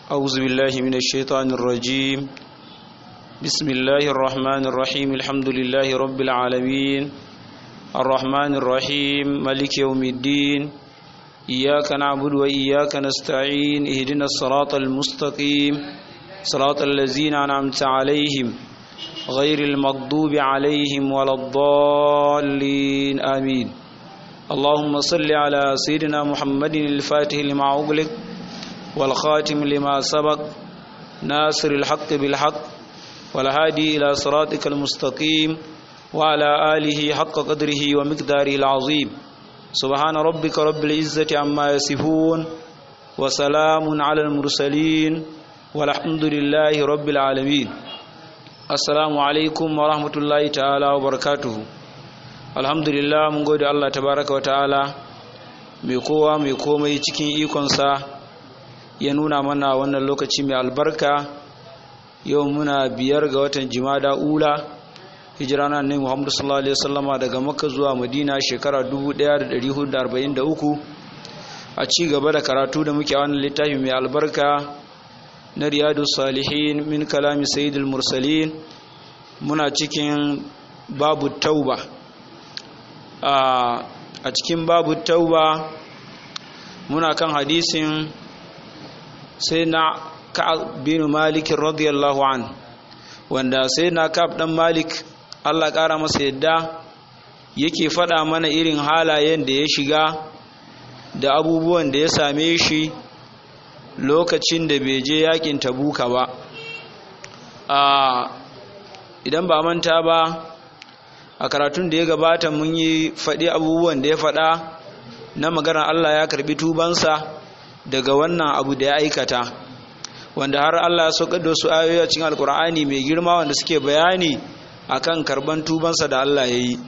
أعوذ بالله من الشيطان الرجيم بسم الله الرحمن الرحيم الحمد لله رب العالمين الرحمن الرحيم ملك يوم الدين إياك نعبد وإياك نستعين اهدنا الصراط المستقيم صراط الذين أنعمت عليهم غير المغضوب عليهم ولا الضالين آمين اللهم صل على سيدنا محمد الفاتح لما أغلق والخاتم لما سبق ناصر الحق بالحق والهادي إلى صراطك المستقيم وعلى آله حق قدره ومقداره العظيم سبحان ربك رب العزة عما يصفون وسلام على المرسلين والحمد لله رب العالمين السلام عليكم ورحمة الله تعالى وبركاته الحمد لله من قول الله تبارك وتعالى mai kowa mai komai cikin ikonsa ya nuna mana wannan lokaci mai albarka yau muna biyar ga watan jimada ula hijira na annabi Muhammad sallallahu alaihi wasallama daga Makka zuwa Madina shekara 1443 a ci gaba da karatu da muke a wannan littafi mai albarka na Riyadus Salihin min kalami Sayyidul Mursalin muna cikin babu tauba a cikin babu tauba muna kan hadisin sai na Ka'ab bin Malik radiyallahu an wanda sai na Ka'ab dan Malik Allah ƙara masa yadda yake faɗa mana irin halayen da ya shiga da abubuwan da ya same shi lokacin da bai je yakin tabuka ba idan ba manta ba a karatun da ya gabata mun yi faɗi abubuwan da ya faɗa na maganar Allah ya karɓi tubansa daga wannan abu da ya aikata wanda har Allah ya saukar da su ayoyi a cikin alkur'ani mai girma wanda suke bayani akan karban tubansa da Allah ya yi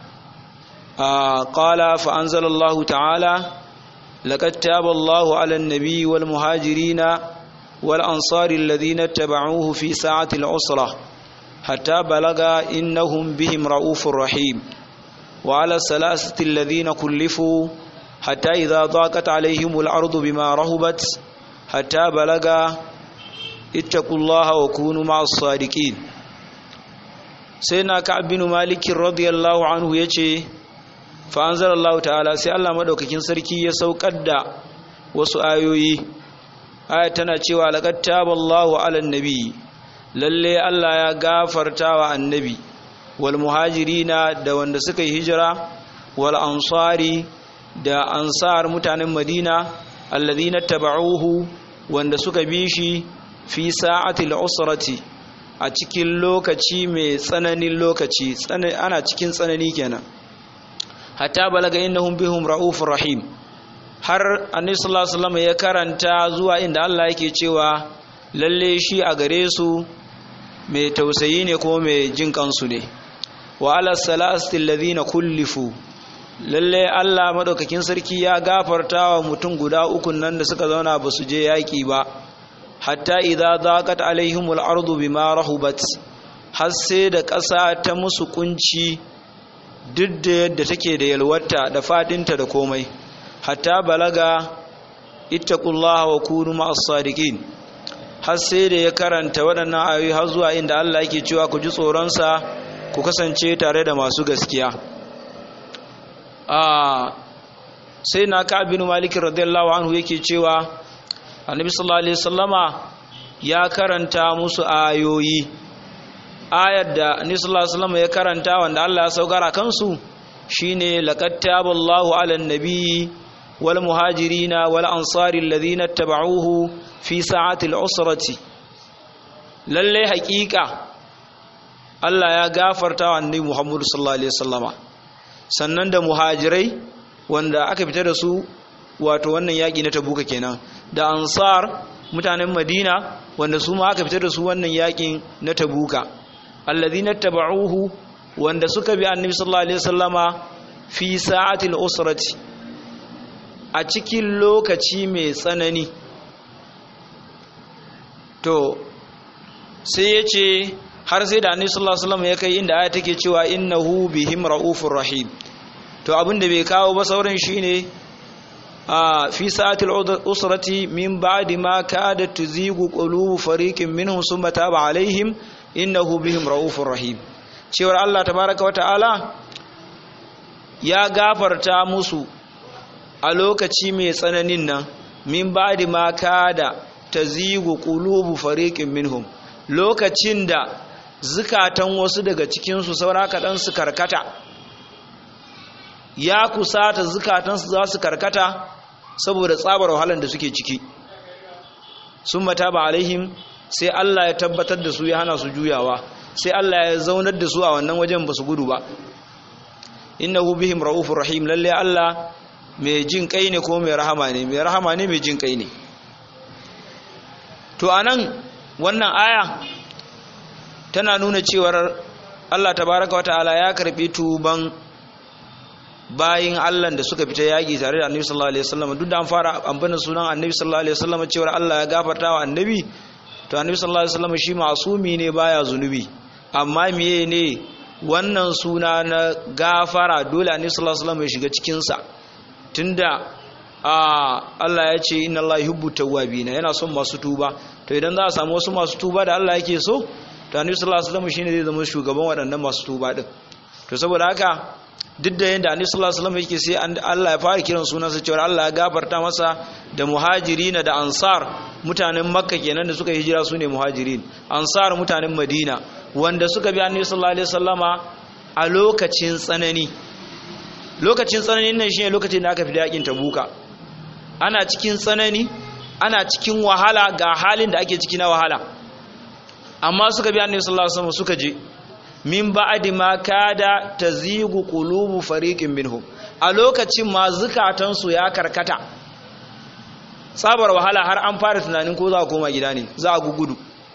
qala fa anzalallahu ta'ala laqad taba Allahu 'ala an-nabi wal muhajirina wal ansari alladhina tabauhu fi sa'ati al-usra hatta balaga innahum bihim ra'ufur rahim wa 'ala salasati alladhina kullifu hatta idha daqat 'alayhim al-ardu bima rahubat hatta balaga ittaqullaha wa kunu ma'as sadiqin sai na ka abinu malikin radiyallahu anhu ya ce fa'anzar Allah ta'ala sai Allah maɗaukakin sarki ya saukar da wasu ayoyi aya tana cewa laƙar taballahu ala nabi lalle Allah ya gafarta wa annabi wal muhajirina da wanda suka yi hijira wal ansari da ansar mutanen madina alladhina taba'uhu wanda suka bi shi fi sa'atil usrati a cikin lokaci mai tsananin lokaci ana cikin tsanani kenan hatta balaga innahum bihum raufur rahim har annabi sallallahu alaihi wasallam ya karanta zuwa inda Allah yake cewa lalle shi a gare su mai tausayi ne ko mai jin kansu ne wa ala salasati alladhina kullifu lalle Allah madaukakin sarki ya gafarta wa mutum guda uku nan da suka zauna ba su je yaki ba hatta idza daqat alaihimul ardu bima rahubat har sai da ƙasa ta musu kunci duk da yadda take da yalwata da fadinta da komai hatta balaga ittaqullaha wa kunu ma'as sadiqin har sai da ya karanta waɗannan ayoyi har zuwa inda Allah yake cewa ku ji tsoron sa ku kasance tare da masu gaskiya a sai na ka bin malik radiyallahu anhu yake cewa annabi sallallahu alaihi wasallama ya karanta musu ayoyi ayar da annabi sallallahu alaihi wasallama ya karanta wanda Allah ya saukara kansu shine laqad taballahu ala nabi wal muhajirina wal ansari alladhina tabauhu fi sa'ati al-usrati lalle haƙiƙa Allah ya gafarta wa annabi Muhammad sallallahu alaihi wasallama sannan da muhajirai wanda aka fita da su wato wannan yaƙi na tabuka kenan da ansar mutanen madina wanda su ma aka fitar da su wannan yakin na tabuka alladhina tabauhu wanda suka bi annabi sallallahu alaihi wasallama fi sa'atil usrati a cikin lokaci mai tsanani to sai yace har sai da annabi sallallahu alaihi wasallam ya kai inda aya take cewa innahu bihim raufur rahim to abinda bai kawo ba sauran shine fi sa'atil usrati min ba'di ma kadat tuzigu qulubu fariqin minhum thumma taba alaihim innahu bihim raufur rahim cewar Allah tabaraka wa ta'ala ya gafarta musu a lokaci mai tsananin nan min ba'di ma kada tazigu qulubu fariqin minhum lokacin da zukatan wasu daga cikin su saura kadan su karkata ya kusata zukatan su za su karkata saboda tsabar wahalar da suke ciki sun mata ba alaihim sai Allah ya tabbatar da su ya hana su juyawa sai Allah ya zaunar da su a wannan wajen ba su gudu ba innahu bihim raufur rahim lalle Allah mai jin kai ne ko mai rahama ne mai rahama ne mai jin kai ne to anan wannan aya tana nuna cewar Allah tabaraka wa ta'ala ya karbi tuban bayin Allah da suka fita yaƙi tare da Annabi sallallahu alaihi wasallam duk da an fara ambana sunan Annabi sallallahu alaihi wasallam cewar Allah ya gafarta wa Annabi to Annabi sallallahu alaihi wasallam shi masumi ne baya zunubi amma meye ne wannan suna na gafara dole Annabi sallallahu alaihi wasallam ya shiga cikin sa tunda a Allah ya ce inna Allah yuhibbu tawwabina yana son masu tuba to idan za a samu wasu masu tuba da Allah yake so to Annabi sallallahu alaihi wasallam shine zai zama shugaban waɗannan masu tuba din to saboda haka duk da yadda annabi sallallahu alaihi wasallam yake sai Allah ya fara kiran sunansa cewa Allah ya gafarta masa da muhajirin da ansar mutanen makka kenan da suka hijira sune muhajirin ansar mutanen madina wanda suka bi annabi sallallahu alaihi wasallama a lokacin tsanani lokacin tsananin nan shine lokacin da aka fi yakin tabuka ana cikin tsanani ana cikin wahala ga halin da ake ciki na wahala amma suka bi annabi sallallahu alaihi wasallam suka je min ba'di ma kada tazigu qulubu fariqin minhum a lokacin ma zukatan su ya karkata sabar wahala har an fara tunanin ko za a koma gida ne za a gugudu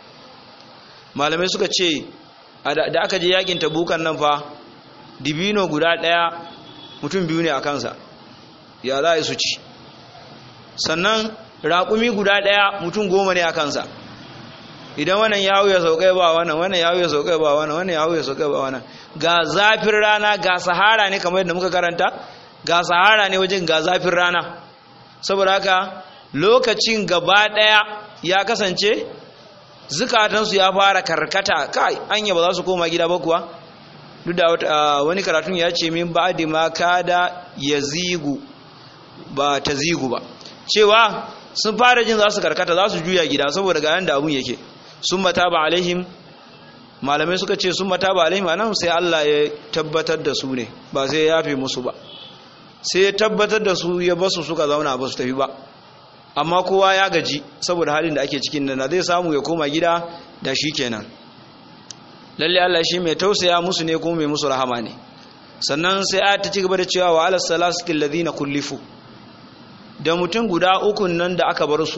malamai suka ce da aka je yakin tabukan nan fa dibino guda daya mutum biyu ne a kansa ya za a yi su ci sannan raƙumi guda daya mutum goma ne a kansa idan wannan ya hau ya saukai ba wannan wannan ya hau ya saukai ba wannan wannan ya hau ya saukai ba wannan ga zafin rana ga sahara ne kamar yadda muka karanta ga sahara ne wajen ga zafin rana saboda haka lokacin gaba daya ya kasance zukatansu ya fara karkata kai anya ba za su koma gida ba kuwa duk da wani karatun ya ce min ba'di ma kada yazigu ba tazigu ba cewa sun fara jin za su karkata za su juya gida saboda ga yanda abun yake sun mata ba alaihim malamai suka ce sun mata ba alaihim anan sai Allah ya tabbatar da su ne ba sai ya yafe musu ba sai ya tabbatar da su ya basu suka zauna ba su tafi ba amma kowa ya gaji saboda halin da ake cikin nan zai samu ya koma gida da shi kenan lalle Allah shi mai tausaya musu ne kuma mai musu rahama ne sannan sai a ta ci gaba da cewa wa alas salasatil ladina kullifu da mutum guda ukun nan da aka bar su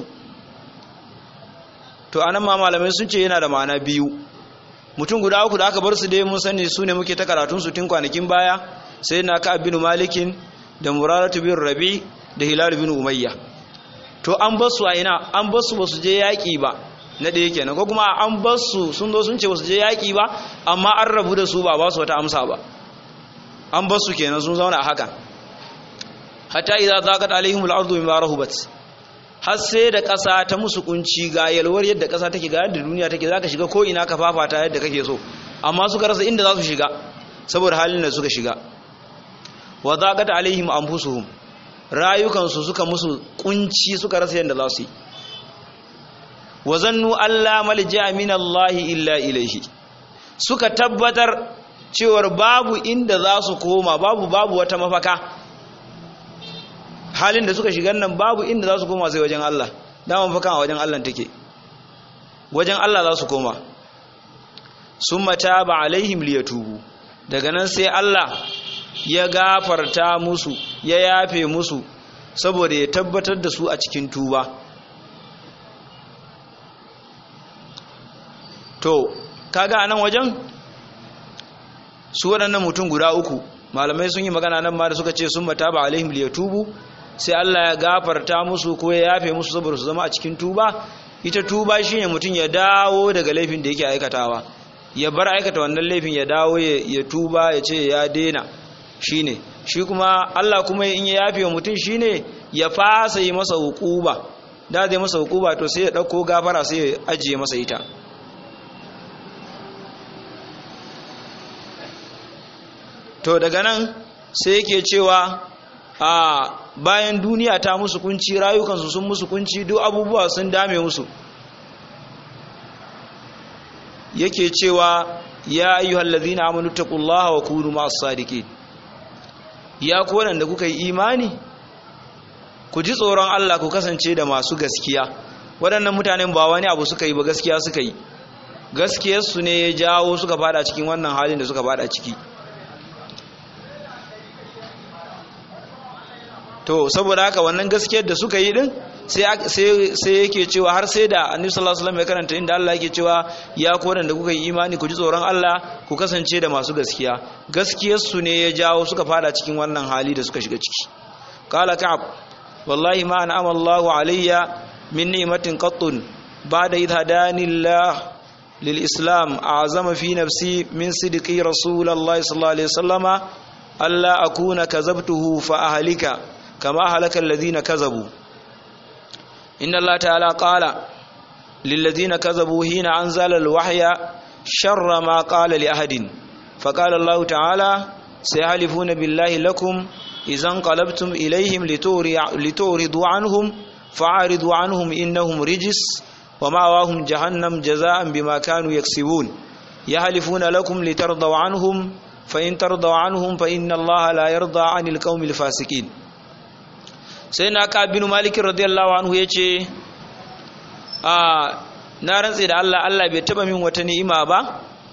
to anan ma malamai sun ce yana da ma'ana biyu mutum guda uku da aka bar su dai mun sani su ne muke ta karatun su tun kwanakin baya sai na ka bin malikin da muraratu bin rabi da hilal bin umayya to an bar su a ina an bar su ba su je yaƙi ba na ɗaya kenan ko kuma an bar su sun zo sun ce ba su je yaƙi ba amma an rabu da su ba ba su wata amsa ba an bar su kenan sun zauna a haka hatta idza zaqat alaihimul ardu bima rahubat har sai da ƙasa ta musu kunci ga yalwar yadda ƙasa take ga yadda duniya take zaka shiga ko ina ka fafata yadda kake so amma suka rasa inda za su shiga saboda halin da suka shiga wa zaqat alaihim anfusuhum rayukansu suka musu kunci suka rasa yadda za su yi wa zannu alla malja min Allah illa ilaihi suka tabbatar cewar babu inda za su koma babu babu wata mafaka halin da suka shiga nan babu inda za su koma sai wajen Allah dama mafaka a wajen Allah take wajen Allah za su koma summa taba alaihim liyatubu daga nan sai Allah ya gafarta musu ya yafe musu saboda ya tabbatar da su a cikin tuba to kaga anan wajen su waɗannan mutum guda uku malamai sun yi magana nan ma da suka ce sun mata ba alaihim liyatubu sai Allah ya gafarta musu ko ya yafe musu saboda su zama a cikin tuba ita tuba shine mutum ya dawo daga laifin da yake aikatawa ya bar aikata wannan laifin ya dawo ya tuba ya ce ya daina shine shi kuma Allah kuma in ya yafe wa mutum shine ya fasa yi masa hukuba da zai masa hukuba to sai ya ɗauko gafara sai ya ajiye masa ita to daga nan sai yake cewa a bayan duniya ta musu kunci rayukansu sun musu kunci duk abubuwa sun dame musu yake cewa ya ayyuhal ladhina amanu taqullaha wa kunu ma'as sadiqin ya ku wanda kuka yi imani ku ji tsoron Allah ku kasance da masu gaskiya waɗannan mutanen ba wani abu suka yi ba gaskiya suka yi gaskiyarsu ne ya jawo suka fada cikin wannan halin da suka fada ciki to saboda haka wannan gaskiyar da suka yi din sai yake cewa har sai da annabi sallallahu alaihi wasallam ya karanta inda Allah yake cewa ya ku da kuka yi imani ku ji tsoron Allah ku kasance da masu gaskiya gaskiyar su ne ya jawo suka fada cikin wannan hali da suka shiga ciki qala ka'ab wallahi ma an'ama Allahu alayya min ni'matin qattun ba'da idh hadani Allah lil islam a'zama fi nafsi min sidqi rasulullahi sallallahu alaihi wasallama alla akuna kazabtuhu fa ahlika kama halaka alladhina kazabu inna Allah ta'ala qala lilladhina kazabu hina anzala alwahya sharra ma qala li ahadin faqala Allah ta'ala sayahlifuna billahi lakum idan qalabtum ilayhim lituridu anhum fa'aridu anhum innahum rijis wa ma'awahum jahannam jazaa'an bima kanu yaksibun yahlifuna lakum litardaw anhum fa in tardaw anhum fa inna Allah la yarda 'anil qaumil fasiqin sai na ka binu malikin radiyallahu anhu ya ce a na rantse da Allah Allah bai taba min wata ni'ima ba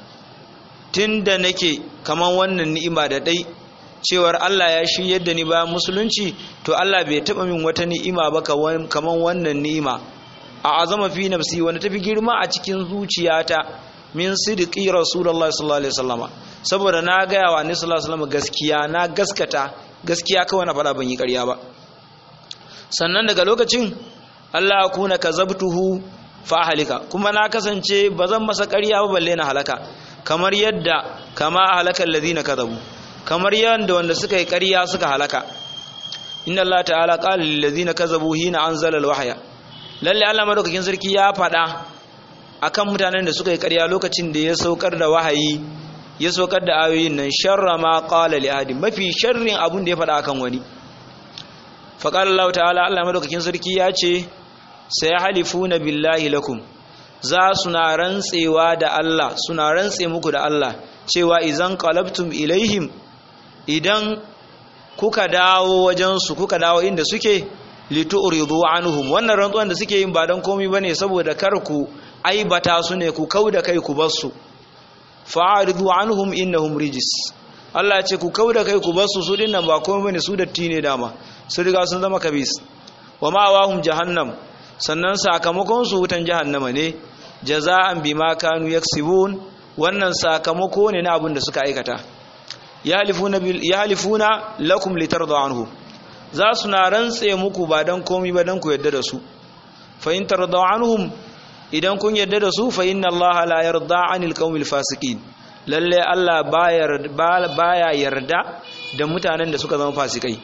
tun da nake kaman wannan ni'ima da dai cewar Allah ya shi yadda ni ba musulunci to Allah bai taba min wata ni'ima ba kaman wannan ni'ima a azama fi nafsi wanda tafi girma a cikin zuciyata min sidqi rasulullahi sallallahu alaihi wasallama saboda na ga yawa ni sallallahu alaihi wasallama gaskiya na gaskata gaskiya kawai na fara ban yi ƙarya ba sannan daga lokacin Allah kuna kazabtuhu fa halika kuma na kasance bazan masa ƙarya ba balle na halaka kamar yadda kama halakal ladina kazabu kamar yadda wanda suka yi ƙarya suka halaka inna Allah ta'ala qala lil ladina kazabu hina anzala al wahya lalle Allah madaukakin sarki ya faɗa akan mutanen da suka yi ƙarya lokacin da ya saukar da wahayi ya saukar da ayoyin nan sharra ma qala li ahadin mafi sharrin abun da ya faɗa akan wani faƙar Allah ta'ala Allah madaukakin sarki ya ce sai halifuna billahi lakum za suna rantsewa da Allah suna rantse muku da Allah cewa idan qalabtum ilaihim idan kuka dawo wajensu kuka dawo inda suke litu'ridu anhum wannan rantsuwan da suke yin ba dan komai bane saboda kar ku aibata su ne ku kauda kai ku bar su fa'aridu anhum innahum rijis Allah ya ce ku kauda kai ku bar su su dinnan ba komai bane su datti ne dama sun riga sun zama kabis wa ma'awahum jahannam sannan sakamakon su wutan jahannama ne jaza'an bima kanu yaksibun wannan sakamako ne na abin da suka aikata yahlifuna bil yahlifuna lakum litardu anhu za su na rantse muku ba dan komai ba dan ku yadda da su fa in tardu anhum idan kun yadda da su fa inna allaha la yarda anil qaumil fasiqin lalle Allah baya yarda da mutanen da suka zama fasikai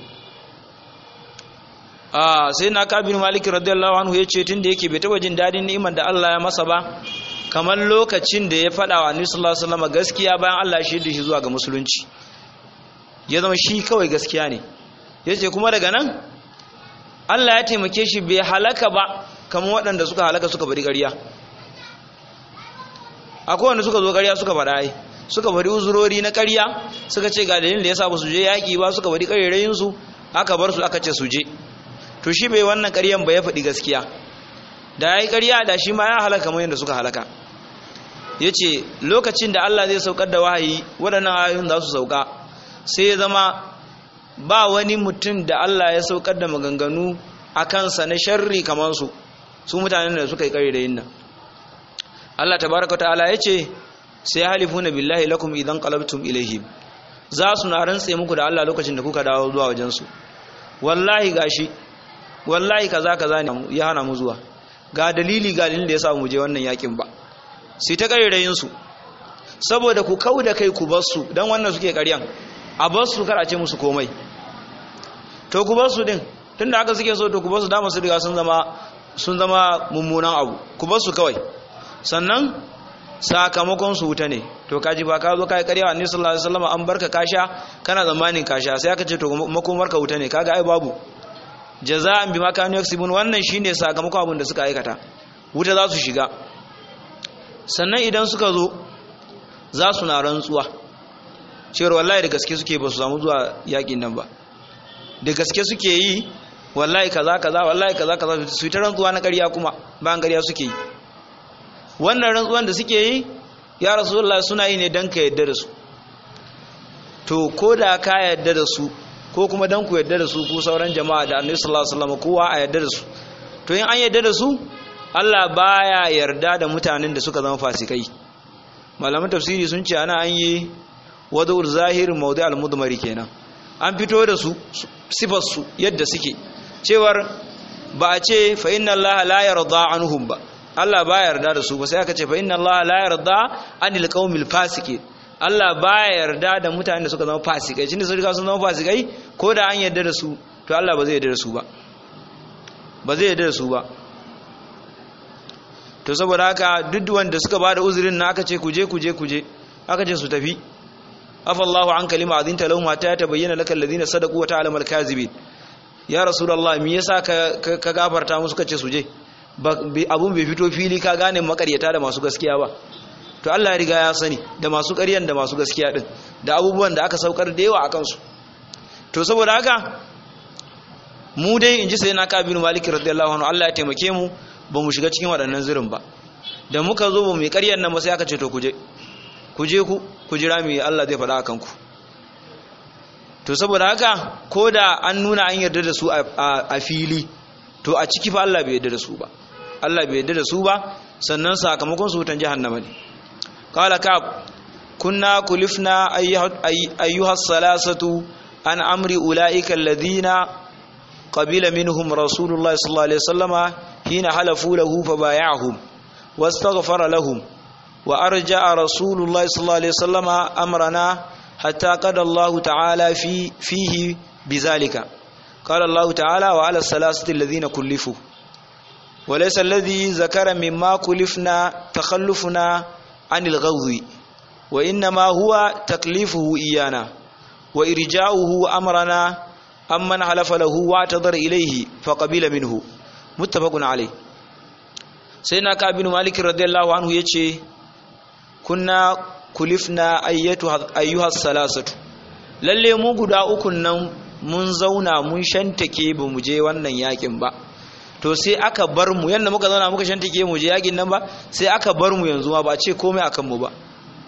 ah sai na kabir malik radiyallahu anhu yace tunda yake bai taba jin dadin ni'imar da Allah ya masa ba kamar lokacin da ya fada wa annabi sallallahu alaihi wasallam gaskiya bayan Allah shi da shi zuwa ga musulunci ya zama shi kawai gaskiya ne yace kuma daga nan Allah ya taimake shi bai halaka ba kamar waɗanda suka halaka suka bari ƙarya akwai wanda suka zo ƙarya suka faɗa ai suka bari uzurori na ƙarya suka ce ga dalilin da yasa ba su je yaƙi ba suka bari ƙarerayin su aka bar su aka ce su je to shi bai wannan ƙaryan ba ya faɗi gaskiya da yayi ƙarya da shi ma ya halaka kamar yadda suka halaka yace lokacin da Allah zai saukar da wahayi waɗannan ayoyin za su sauka sai ya zama ba wani mutum da Allah ya saukar da maganganu a kansa na sharri kamar su su mutanen da suka yi ƙarerayin nan Allah tabaraka ta'ala yace sai halifuna billahi lakum idan qalabtum ilaihim za su na rantse muku da Allah lokacin da kuka dawo zuwa wajen su wallahi gashi wallahi kaza kaza ne ya hana mu zuwa ga dalili ga dalilin da yasa mu je wannan yakin ba sai ta karirayin su saboda ku kauda kai ku bar su dan wannan suke ƙaryan a bar su kar a ce musu komai to ku bar su din tunda haka suke so to ku basu dama su riga sun zama sun zama mummunan abu ku basu kawai sannan sakamakon su wuta ne to kaji ba ka zo kai ƙarya annabi sallallahu alaihi wasallam an barka kasha kana zamanin kasha sai aka ce to makomar ka wuta ne kaga ai babu jaza'an bima kanu yaksibun wannan shine sakamakon abin da suka aikata wuta za su shiga sannan idan suka zo za su na rantsuwa cewar wallahi da gaske suke ba su samu zuwa yakin nan ba da gaske suke yi wallahi kaza kaza wallahi kaza kaza su yi ta rantsuwa na ƙarya kuma bayan ƙarya suke yi wannan rantsuwan da suke yi ya rasulullah suna yi ne don ka yadda da su to ko da ka yadda da su ko kuma don ku yadda da su ku sauran jama'a da annabi sallallahu alaihi wasallam kowa a yadda da su to in an yadda da su Allah baya yarda da mutanen da suka zama fasikai malaman tafsiri sun ce ana an yi wadul zahir mawdi al mudmari kenan an fito da su sifar su yadda suke cewar ba a ce fa inna Allah la yarda anhum ba Allah ba yarda da su ba sai aka ce fa inna Allah la yarda anil qaumil fasiqin Allah ba yarda da mutanen da suka zama fasikai shine sun riga sun zama fasikai ko da an yarda da su to Allah ba zai yarda da su ba ba zai yarda da su ba to saboda haka duk wanda suka bada uzurin na aka ce kuje kuje kuje aka ce su tafi afallahu an kalima azinta lahum hatta tabayyana lakal ladina sadaqu wa ta'lamal kazibin ya rasulullah me yasa ka ka gafarta musu kace su je abun bai fito fili ka gane makaryata da masu gaskiya ba to Allah ya riga ya sani da masu ƙaryan da masu gaskiya din da abubuwan da aka saukar da yawa akan su to saboda haka mu dai inji sai na kabinu maliki radiyallahu anhu Allah ya taimake mu ba mu shiga cikin waɗannan zirin ba da muka zo ba mu yi ƙaryan nan ba sai aka ce to kuje kuje ku ku jira mu Allah zai faɗa akan ku to saboda haka ko da an nuna an yarda da su a fili to a ciki fa Allah bai yarda da su ba Allah bai yarda da su ba sannan sakamakon su wutan jahannama ne qala kab kunna kulifna ayyuha salasatu an amri ulaika alladhina qabila minhum rasulullah sallallahu alaihi wasallama hina halafu lahu fabaya'ahum wastaghfara lahum wa arja'a rasulullah sallallahu alaihi wasallama amrana hatta qada Allah ta'ala fi fihi bizalika قال الله تعالى وعلى الثلاثة الذين كلفوا وليس الذي ذكر مما كلفنا تخلفنا عن الغوض وإنما هو تكليفه إيانا وإرجاؤه أمرنا أمن حلف له واعتذر إليه فقبل منه متفق عليه سيدنا كعب بن مالك رضي الله عنه يتشي كنا كلفنا أيها الثلاثة lalle mu guda ukun nan mun zauna mun shantake ba mu je wannan yakin ba to sai aka bar mu yanda muka zauna muka shantake mu je yakin nan ba sai aka bar mu yanzu ma ba ce komai akan mu ba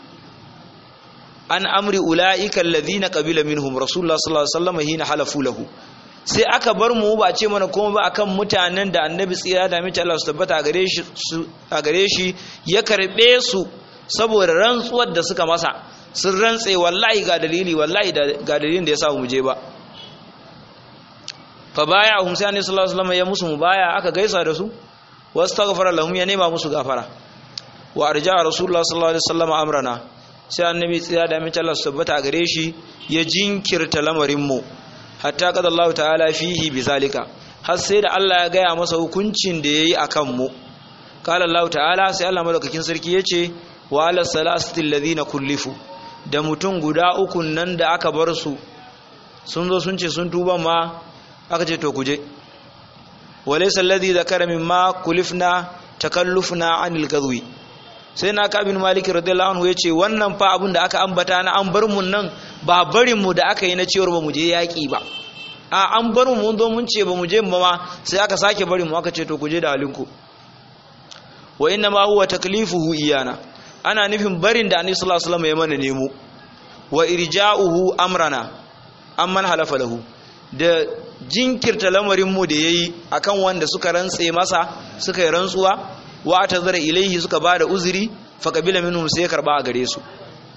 an amri ulaika alladhina qabila minhum rasulullah sallallahu alaihi wasallam hina halafu lahu sai aka bar mu ba ce mana komai ba akan mutanen da annabi tsira da mace Allah su tabbata a gare shi a gare shi ya karbe su saboda rantsuwar da suka masa sun rantse wallahi ga dalili wallahi ga dalilin da ya sa mu je ba fa baya hum sai annabi sallallahu alaihi wasallam ya musu mubaya aka gaisa da su wastaghfara lahum ya nema musu gafara wa arja rasulullah sallallahu alaihi wasallam amrana sai annabi tsaya da mace Allah su tabbata gare shi ya jinkirta lamarin mu hatta qad Allah ta'ala fihi bizalika har sai da Allah ya gaya masa hukuncin da yayi akan mu qala Allah ta'ala sai Allah madaukakin sarki yace wa ala salasati alladhina kullifu da mutum guda uku nan da aka bar su sun zo sun ce sun tuba ma aka ce to kuje walaysa alladhi zakara mimma kulifna takallufna anil gadwi sai na kabin malik radiyallahu anhu yace wannan fa abin da aka ambata na an bar mun nan ba barin mu da aka yi na cewar ba mu je yaki ba a an bar mu mun zo mun ce ba mu je ba ma sai aka sake barin mu aka ce to kuje da halinku wa inna ma huwa taklifuhu iyana ana nufin barin da annabi sallallahu alaihi wasallam ya mana nemo wa irja'uhu amrana amman halafa lahu da jinkirta lamarin mu da yayi akan wanda suka rantse masa suka yi rantsuwa wa atazara ilaihi suka bada uzuri fa qabila minhum sai karba a gare su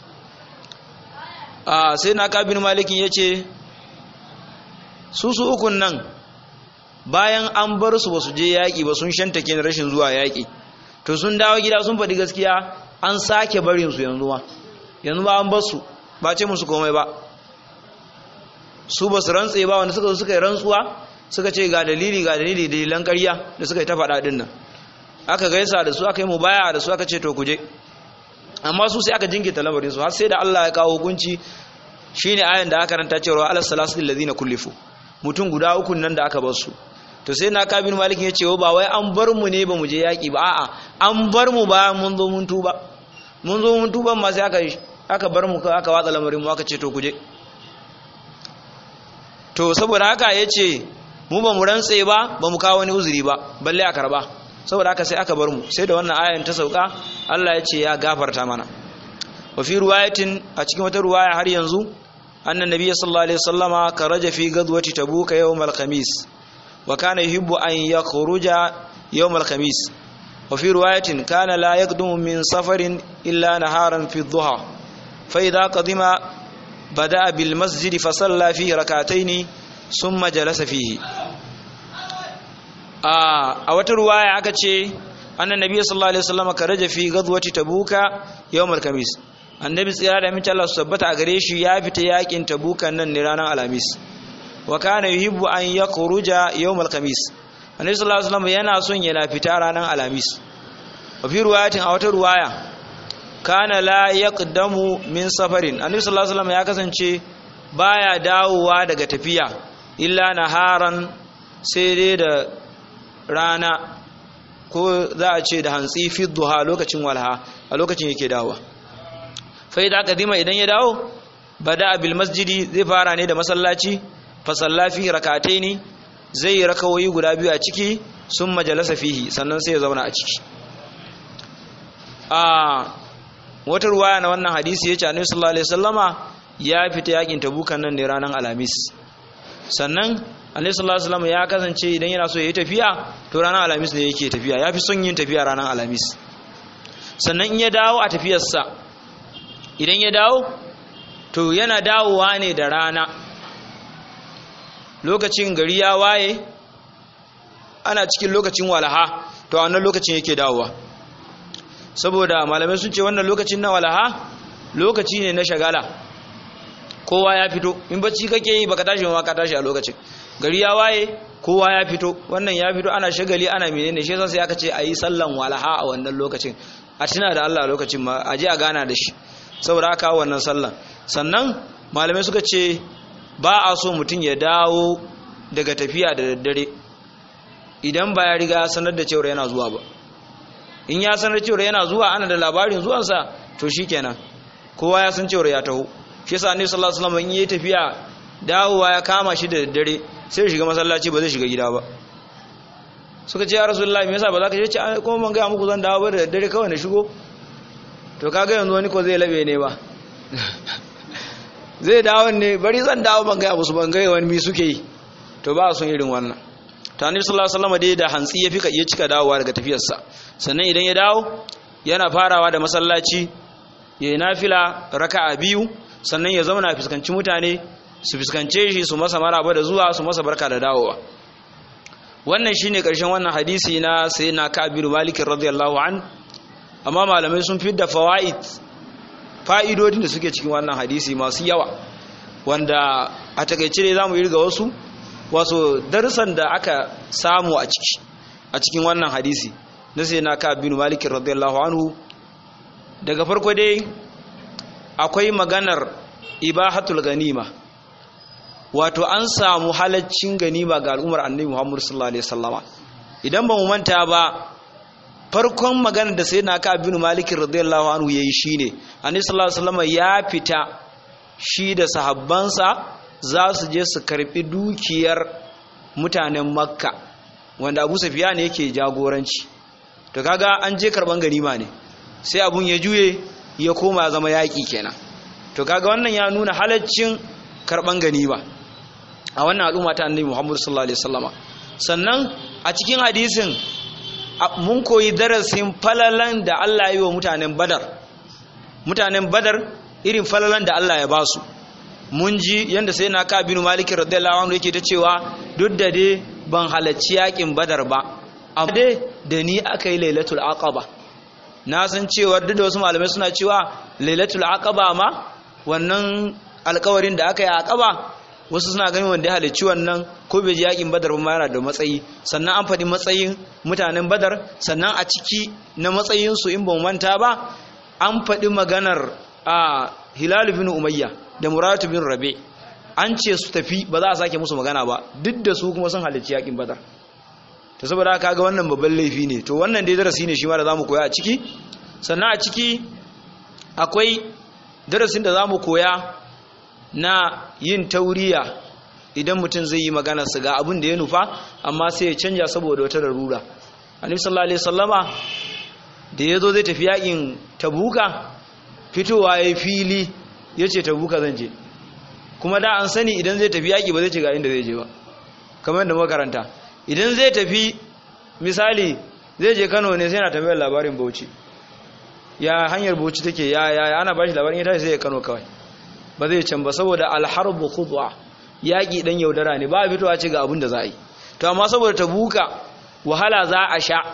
a sai na kabin malikin yace su su ukun nan bayan an bar su basu je yaki ba sun shantake rashin zuwa yaki to sun dawo gida sun faɗi gaskiya an sake barin su yanzu ma yanzu ba an bar su ba ce musu komai ba su ba su rantse ba wanda suka zo suka yi rantsuwa suka ce ga dalili ga dalili dalilan ƙarya da suka yi ta faɗa ɗin nan aka gaisa da su aka yi mubaya da su aka ce to kuje amma su sai aka jingita lamarin su har sai da Allah ya kawo hukunci shine ayan da aka ranta cewa alas salasil ladina kullifu mutum guda uku nan da aka bar su to sai na kabin malikin ya ce ba wai an bar mu ne ba mu je yaki ba a'a an bar mu ba mun zo mun tuba mun zo mun tuba ma sai aka aka bar mu aka watsa lamarin mu aka ce to kuje to saboda haka yace mu ba mu rantse ba ba mu kawo wani uzuri ba balle a karba saboda haka sai aka bar mu sai da wannan ayan ta sauka Allah ya ce ya gafarta mana wa fi ruwayatin a cikin wata ruwaya har yanzu annan nabiy sallallahu alaihi wasallama karaja fi gadwati tabuk yawm al-khamis wa kana yuhibbu an yakhruja yawm al-khamis wa fi ruwayatin kana la yaqdumu min safarin illa naharan fi dhuha fa idha qadima bada'a bil masjid fa salla fihi rak'atayn thumma jalasa fihi a wata ruwaya aka ce annan nabi sallallahu alaihi wasallam karaja fi ghazwati tabuka yawmal kamis annabi tsira da mace Allah su tabbata a gare shi ya fita yakin tabuka nan ne ranar alhamis wa kana yuhibbu an yakhruja yawmal kamis annabi sallallahu alaihi wasallam yana son yana fita ranar alhamis wa fi ruwayatin a wata ruwaya kana la yaqdamu min safarin annabi sallallahu alaihi wasallam ya kasance baya dawowa daga tafiya illa naharan sai dai da rana ko za a ce da hantsi fi duha lokacin walha a lokacin yake dawowa fai da aka zima idan ya dawo bada bil masjidi zai fara ne da masallaci fa sallafi rakatai ne zai yi rakawoyi guda biyu a ciki sun majalasa fihi sannan sai ya zauna a ciki a wata ruwaya na wannan hadisi ya ce annabi sallallahu alaihi wasallama ya fita yakin tabukan nan ne ranar alhamis sannan annabi sallallahu alaihi wasallam ya kasance idan yana so ya yi tafiya to ranar alhamis ne yake tafiya yafi son yin tafiya ranar alhamis sannan in ya dawo a tafiyarsa idan ya dawo to yana dawowa ne da rana lokacin gari ya waye ana cikin lokacin walaha to a wannan lokacin yake dawowa saboda malamai sun ce wannan lokacin na walaha lokaci ne na shagala kowa ya fito in bacci kake yi baka tashi ma ka tashi a lokacin gari ya waye kowa ya fito wannan ya fito ana shagali ana menene shi yasa sai aka ce ayi sallan walaha a wannan lokacin a tuna da Allah lokacin ma a je a gana da shi saboda aka wannan sallan sannan malamai suka ce ba a so mutum ya dawo daga tafiya da daddare idan ba ya riga sanar da cewa yana zuwa ba in ya sanar cewa yana zuwa ana da labarin zuwansa to shikenan kowa ya san cewa ya taho shi yasa annabi sallallahu alaihi wasallam in yayi tafiya dawowa ya kama shi da daddare sai shiga masallaci ba zai shiga gida ba suka ce ya rasulullahi me yasa ba za ka ce kuma ban ga muku zan dawo ba da daddare kawai na shigo to kaga yanzu wani ko zai labe ne ba zai dawo ne bari zan dawo ban ga musu ban ga wani mi suke yi to ba sun irin wannan to annabi sallallahu alaihi wasallam dai da hantsi ya fika iya cika dawowa daga tafiyarsa sannan idan ya dawo yana farawa da masallaci ya yi nafila raka'a biyu sannan ya zauna fuskanci mutane su fuskance shi su masa maraba da zuwa su masa barka da dawowa wannan shine karshen wannan hadisi na sayyidina Ka'ab bin Malik radiyallahu an amma malamai sun da fawaid fa'idodin da suke cikin wannan hadisi masu yawa wanda a takeice ne zamu irga wasu wasu darussan da aka samu a ciki a cikin wannan hadisi na sayyidina Ka'ab bin Malik radiyallahu anhu daga farko dai akwai maganar ibahatul ganima wato an samu halaccin ganima ga al'ummar annabi Muhammad sallallahu alaihi wasallama idan ba mu manta ba farkon maganar da sayyidina Ka'ab bin Malik radiyallahu anhu yayi shine annabi sallallahu alaihi wasallama ya fita shi da sahabbansa za su je su karbi dukiyar mutanen Makka wanda Abu Sufyan yake jagoranci to kaga an je karban ganima ne sai abun ya juye ya koma zama yaƙi kenan to kaga wannan ya nuna halaccin karban ganima a wannan al'umma ta annabi Muhammad sallallahu alaihi wasallama sannan a cikin hadisin mun koyi darasin falalan da Allah ya yi wa mutanen Badar mutanen Badar irin falalan da Allah ya ba su mun ji yanda sai na ka binu Malik radiyallahu anhu yake ta cewa duk da dai ban halacci yaƙin Badar ba amma dai da ni aka yi lailatul aqaba na san cewa duk da wasu malamai suna cewa lailatul aqaba ma wannan alkawarin da aka yi aqaba wasu suna ganin wanda ya halicci wannan ko bai ji yakin badar ba yana da matsayi sannan an faɗi matsayin mutanen badar sannan a ciki na matsayinsu in ba manta ba an faɗi maganar a hilal bin umayya da muratu bin rabe an ce su tafi ba za a sake musu magana ba duk da su kuma sun halicci yakin badar ta saboda haka ga wannan babban laifi ne to wannan dai darasi ne shi ma da zamu koya a ciki sannan a ciki akwai darasin da zamu koya na yin tauriya idan mutum zai yi magana su ga abin da ya nufa amma sai ya canja saboda wata larura annabi sallallahu alaihi wasallama da yazo zai tafi yakin tabuka fitowa ya fili yace tabuka zan je kuma da an sani idan zai tafi yaki ba zai ce ga inda zai je ba kamar da makaranta idan zai tafi misali zai je Kano ne sai yana tambayar labarin Bauchi ya hanyar Bauchi take ya ya ana bashi labarin ita sai ya Kano kawai ba zai can ba saboda alharbu khudwa yaki dan yaudara ne ba a fitowa ce ga abin da za a yi to amma saboda tabuka wahala za a sha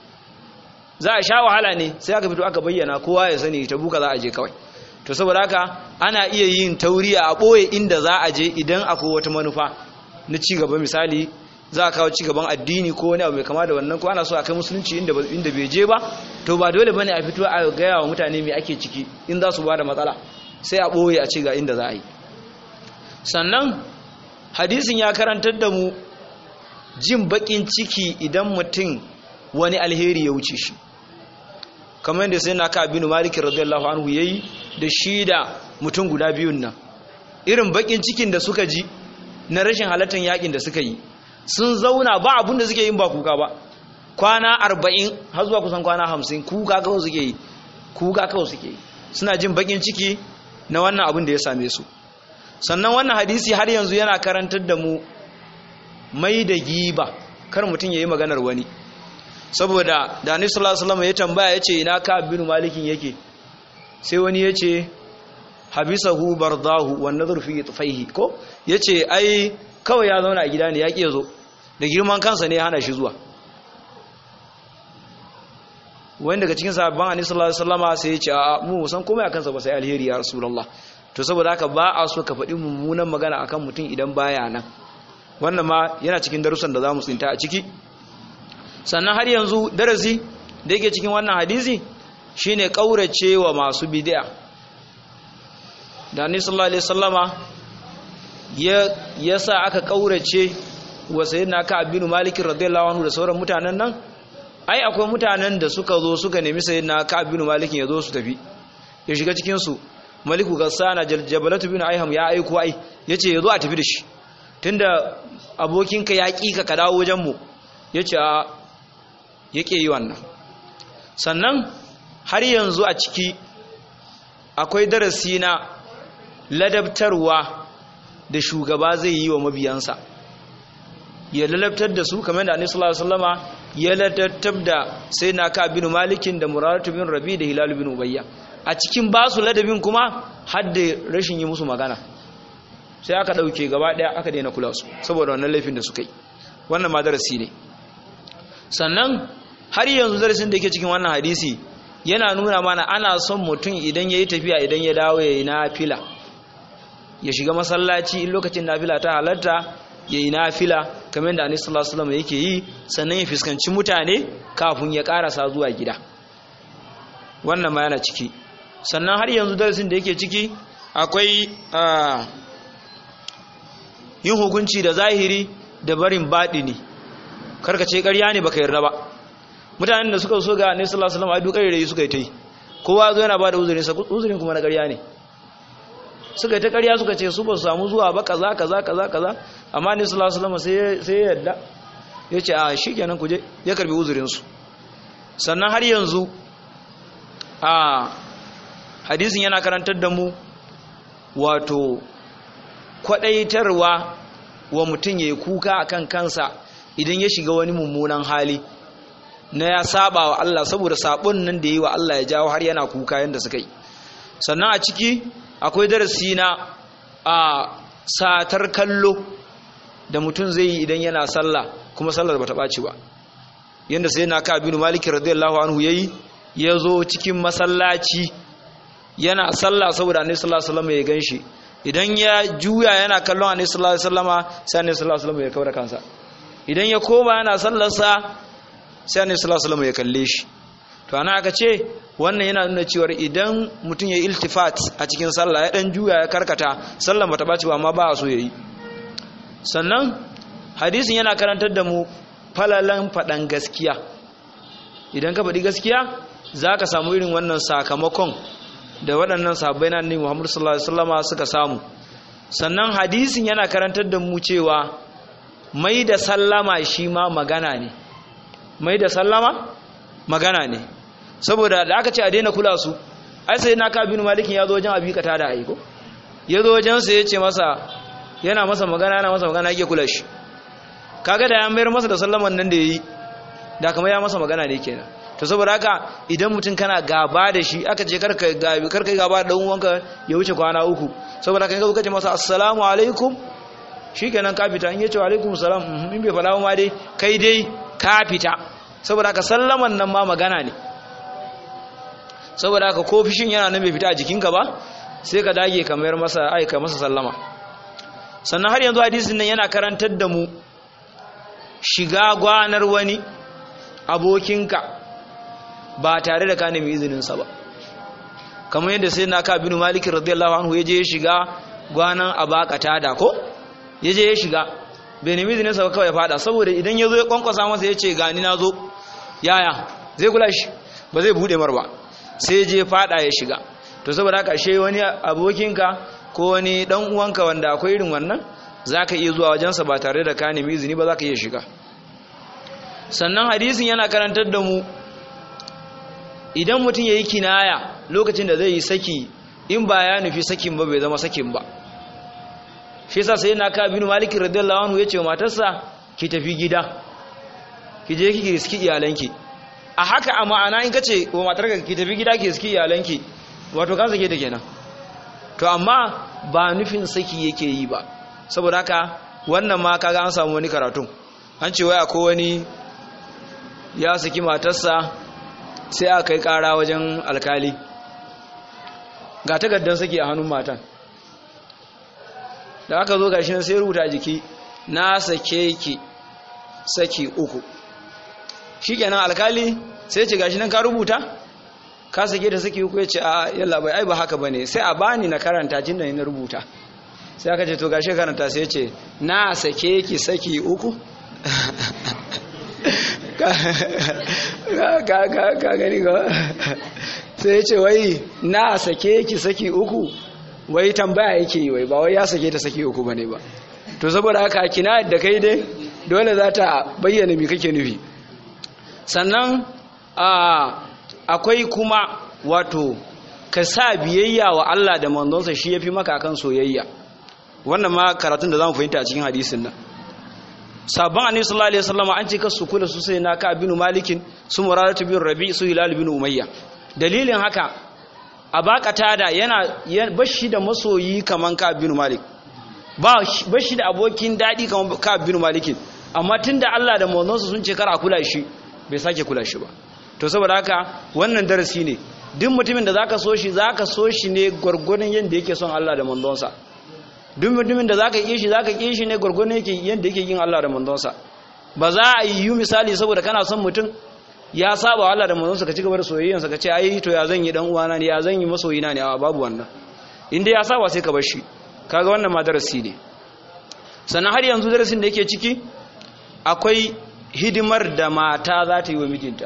za a sha wahala ne sai aka fito aka bayyana kowa ya sani tabuka za a je kawai to saboda haka ana iya yin tauriya a boye inda za a je idan akwai wata manufa na ci gaba misali za a kawo ci gaban addini ko wani abu mai kama da wannan ko ana so a kai musulunci inda inda bai je ba to ba dole bane a fito a gaya wa mutane me ake ciki in za su ba da matsala sai a ɓoye a ce ga inda za a yi sannan hadisin ya karantar da mu jin baƙin ciki idan mutum wani alheri ya wuce shi kamar yadda sai na ka abinu malikin radiyallahu anhu ya yi da shi da mutum guda biyun nan irin baƙin cikin da suka ji na rashin halattar yakin da suka yi sun zauna ba abin da suke yin ba kuka ba kwana arba'in har zuwa kusan kwana hamsin kuka kawai suke yi kuka kawai suke yi suna jin baƙin ciki na wannan abin da ya same su sannan wannan hadisi har yanzu yana karantar da mu mai da giba kar mutum ya yi maganar wani saboda da annabi sallallahu alaihi wasallam ya tambaya yace ina ka bin malikin yake sai wani yace habisahu bardahu wan nadhur fi tufaihi ko yace ai kawai ya zauna a gida ne ya ki yazo da girman kansa ne ya hana shi zuwa wani daga cikin sahabban annabi sallallahu alaihi wasallama sai ya ce a mu san komai akan sa ba sai alheri ya rasulullah to saboda haka ba a so ka faɗi mummunan magana akan mutum idan baya nan wannan ma yana cikin darussan da zamu tsinta a ciki sannan har yanzu darasi da yake cikin wannan hadisi shine kaurace wa masu bid'a da annabi sallallahu alaihi wasallama ya yasa aka kaurace wa sayyidina Ka'ab bin Malik radiyallahu anhu da sauran mutanen nan ai akwai mutanen da suka zo suka nemi sayyidina Ka'ab bin Malik ya zo su tafi ya shiga cikin su Maliku Gassana Jabalatu bin Aiham ya aiko ai yace ya zo a tafi da shi tunda abokinka ya kika ka dawo wajen mu yace a yake yi wannan sannan har yanzu a ciki akwai darasi na ladabtarwa da shugaba zai yi wa mabiyansa ya ladabtar da su kamar da annabi sallallahu alaihi wasallama ya ladabtar da sai na ka bin malikin da muraratu bin rabi da hilal bin ubayya a cikin basu ladabin kuma har da rashin yi musu magana sai aka dauke gaba daya aka daina kula su saboda wannan laifin da suka yi wannan ma darasi ne sannan har yanzu darasin da yake cikin wannan hadisi yana nuna mana ana son mutum idan yayi tafiya idan ya dawo yayi nafila ya shiga masallaci in lokacin nafila ta halarta yayi nafila kamar da Annabi sallallahu alaihi wasallam yake yi sannan ya fuskanci mutane kafin ya karasa zuwa gida wannan ma yana ciki sannan har yanzu darasin da yake ciki akwai yin hukunci da zahiri da barin baɗini karkace ƙarya ne baka yarda ba mutanen da suka so ga annabi sallallahu alaihi wasallam ai dukkan rayi suka yi tai kowa zo yana bada uzurin sa uzurin kuma na ƙarya ne suka yi ta ƙarya suka ce su ba su samu zuwa ba kaza kaza kaza kaza amma annabi sallallahu alaihi wasallam sai sai ya yarda yace a shikenan ku je ya karbi uzurin su sannan har yanzu a hadisin yana karantar da mu wato kwadaitarwa wa mutum ya yi kuka akan kansa idan ya shiga wani mummunan hali na ya saba wa Allah saboda sabon nan da yi wa Allah ya jawo har yana kuka yadda suka yi sannan a ciki akwai darasi na a satar kallo da mutum zai yi idan yana sallah kuma sallar bata ɓaci ba yadda sai na ka abinu maliki radiyallahu anhu yayi ya zo cikin masallaci yana sallah saboda annabi sallallahu alaihi wasallam ya ganshi idan ya juya yana kallon annabi sallallahu alaihi wasallama sai annabi sallallahu alaihi wasallam ya kaura kansa idan ya koma yana sallarsa sai annabi sallallahu alaihi wasallam ya kalle shi to ana aka ce wannan yana nuna cewa idan mutum ya iltifat a cikin sallah ya dan juya ya karkata sallan bata baci ba amma ba a so yayi sannan hadisin yana karantar da mu falalan faɗan gaskiya idan ka faɗi gaskiya za ka samu irin wannan sakamakon da waɗannan sahabbai na annabi Muhammad sallallahu alaihi wasallama suka samu sannan hadisin yana karantar da mu cewa mai da sallama shi ma magana ne mai da sallama magana ne saboda da aka ce a daina kula su ai sai na ka bin malikin ya zo wajen abi kata da aiko ya zo wajen sa ya ce masa yana masa magana yana masa magana yake kula shi kaga da ya mayar masa da sallaman nan da yayi da kamar ya masa magana ne kenan to saboda haka idan mutum kana gaba da shi aka ce karka gabi karka gaba da dan uwanka ya wuce kwana uku saboda haka kaga kace masa assalamu alaikum shikenan ka fita in yace wa alaikum salam in bai fada ma dai kai dai ka fita saboda haka sallaman nan ma magana ne saboda haka ko fishin yana nan bai fita a jikinka ba sai ka dage ka mayar masa aika masa sallama sannan har yanzu hadisin nan yana karantar da mu shiga gwanar wani abokinka ba tare da ka nemi izininsa ba kamar yadda sai na ka binu malikin radiyallahu anhu ya je ya shiga gwanan abakata da ko ya je ya shiga bai nemi izininsa ba kawai ya fada saboda idan ya zo ya kwankwasa masa ya ce gani na zo yaya zai kula shi ba zai bude mar ba sai je fada ya shiga to saboda haka she wani abokinka ko wani dan uwanka wanda akwai irin wannan zaka iya zuwa wajensa ba tare da ka nemi izini ba zaka iya shiga sannan hadisin yana karantar da mu idan mutum yayi kinaya lokacin da zai yi saki in ba ya nufi sakin ba bai zama sakin ba shi yasa sai na ka bin malik radiyallahu anhu yace wa matarsa ki tafi gida ki je ki riski iyalanki a haka a ma'ana in kace wa matarka ki tafi gida ki riski iyalanki wato kan sake ta kenan to amma ba nufin saki yake yi ba saboda haka wannan ma kaga an samu wani karatu an ce waya ko wani ya saki matarsa sai aka kai kara wajen alkali ga takardar saki a hannun matan da aka zo gashi nan sai rubuta jiki na sake ki saki uku shikenan alkali sai ce gashi nan ka rubuta ka sake da saki uku ya ce a yalla bai ai ba haka bane sai a bani na karanta jin da na rubuta sai aka ce to gashi karanta sai ya ce na sake ki saki uku ka gani ga sai ya ce wai na sake ki saki uku wai tambaya yake yi wai ba wai ya sake ta saki uku bane ba to saboda haka kina da kai dai dole za ta bayyana me kake nufi sannan akwai kuma wato ka sa biyayya wa Allah da manzonsa shi yafi maka kan soyayya wannan ma karatun da zamu fahimta a cikin hadisin nan sabon annabi sallallahu alaihi wasallam an ce ka su kula su sai na ka bin malikin su muradatu bin rabi su hilal bin umayya dalilin haka abakata da yana bashi da masoyi kaman ka bin malik ba bashi da abokin dadi kaman ka bin malikin amma tunda Allah da manzonsa sun ce kar a kula shi bai sake kula shi ba to saboda haka wannan darasi ne duk mutumin da zaka so shi zaka so shi ne gurgurun yanda yake son Allah da manzonsa duk mutumin da zaka ki shi zaka ki shi ne gurgurun yake yanda yake yin Allah da manzonsa ba za a yi misali saboda kana son mutum ya saba Allah da manzonsa ka ci gaba da soyayyansa ka ce ai to ya zan yi dan uwana ne ya zan yi masoyina ne a babu wannan inda ya saba sai ka bar shi kaga wannan ma darasi ne sannan har yanzu darasin da yake ciki akwai hidimar da mata za ta yi wa mijinta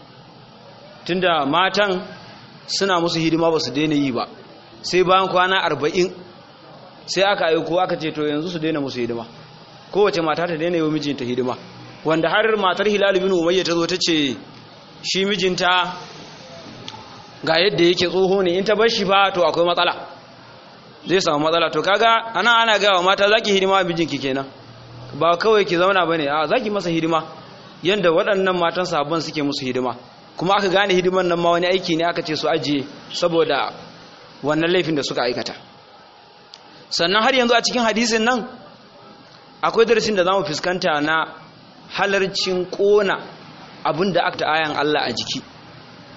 tunda matan suna musu hidima ba su daina yi ba sai bayan kwana arba'in sai aka aiko aka ce to yanzu su daina musu hidima kowace mata ta daina yi wa mijinta hidima wanda har matar hilal bin umayya ta zo ta ce shi mijinta ga yadda yake tsoho ne in ta bar shi fa to akwai matsala zai samu matsala to kaga ana ana gawa mata zaki hidima mijinki kenan ba kawai ki zauna bane a zaki masa hidima yanda waɗannan matan sahabban suke musu hidima kuma aka gane hidiman nan ma wani aiki ne aka ce su ajiye saboda wannan laifin da suka aikata sannan har yanzu a cikin hadisin nan akwai darasin da zamu fuskanta na halarcin kona abin da aka ayan Allah a jiki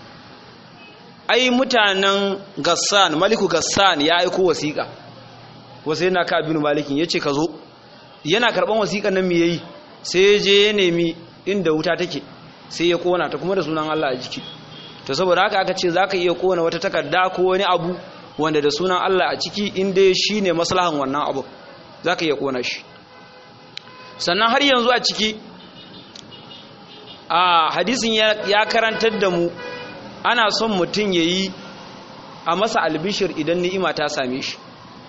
ai mutanen Gassan Maliku Gassan ya aiko wasiƙa wa sayyidina ka bin malikin yace ka zo yana karban wasiƙan nan me yayi sai ya je ya nemi inda wuta take sai ya kona ta kuma da sunan Allah a jiki to saboda haka aka ce zaka iya kona wata takarda ko wani abu wanda da sunan Allah a ciki inda shine maslahan wannan abu zaka iya kona shi sannan har yanzu a ciki a hadisin ya karantar da mu ana son mutum yayi a masa albishir idan ni'ima ta same shi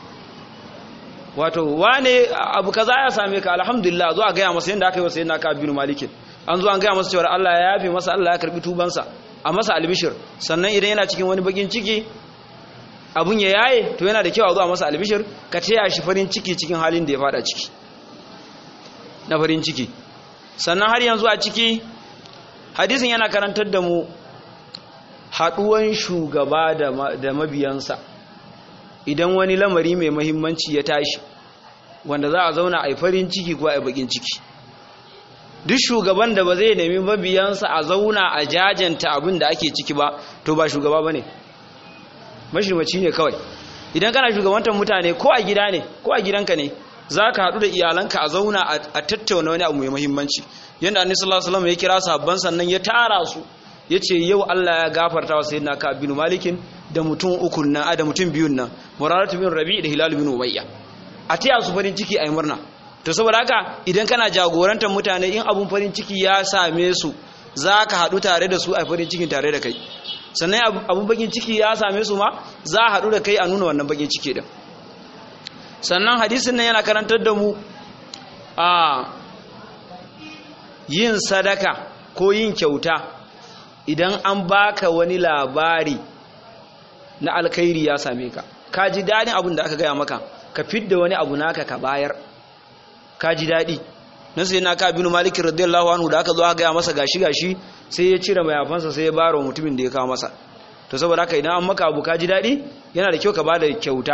wato wane abu kaza ya same ka alhamdulillah zo a gaya masa yadda aka yi wasa yana ka bin malikin an zo an gaya masa cewa Allah ya yafe masa Allah ya karbi tubansa a masa albishir sannan idan yana cikin wani bakin ciki abun ya yaye to yana da kyau a zo a masa albishir ka taya shi farin ciki cikin halin da ya fada ciki na farin ciki sannan har yanzu a ciki hadisin yana karantar da mu haduwan shugaba da mabiyansa idan wani lamari mai mahimmanci ya tashi wanda za a zauna a farin ciki ko a bakin ciki duk shugaban da ba zai nemi mabiyansa a zauna a jajanta abin da ake ciki ba to ba shugaba ba ne mashirmaci ne kawai idan kana shugabantar mutane ko a gida ne ko a gidanka ne za ka haɗu da iyalanka a zauna a tattauna wani abu mai mahimmanci yadda annabi sallallahu alaihi wasallam ya kira sahabban sannan ya tara su ya ce yau Allah ya gafarta wa sayyidina ka bin malikin da mutum uku nan da mutum biyun nan muraratu bin rabi da hilal bin ubayya a taya su farin ciki a yi murna to saboda haka idan kana jagorantar mutane in abun farin ciki ya same su za ka haɗu tare da su a farin cikin tare da kai sannan abun bakin ciki ya same su ma za a haɗu da kai a nuna wannan bakin ciki din sannan hadisin nan yana karantar da mu a yin sadaka ko yin kyauta idan an baka wani labari na alkhairi ya same ka ka ji daɗin abin da aka gaya maka ka fidda wani abu naka ka bayar ka ji daɗi na sai na ka binu malikin radiyallahu anhu da aka zo aka gaya masa gashi gashi sai ya cire mayafansa sai ya baro mutumin da ya kawo masa to saboda haka idan an maka abu ka ji daɗi yana da kyau ka bada kyauta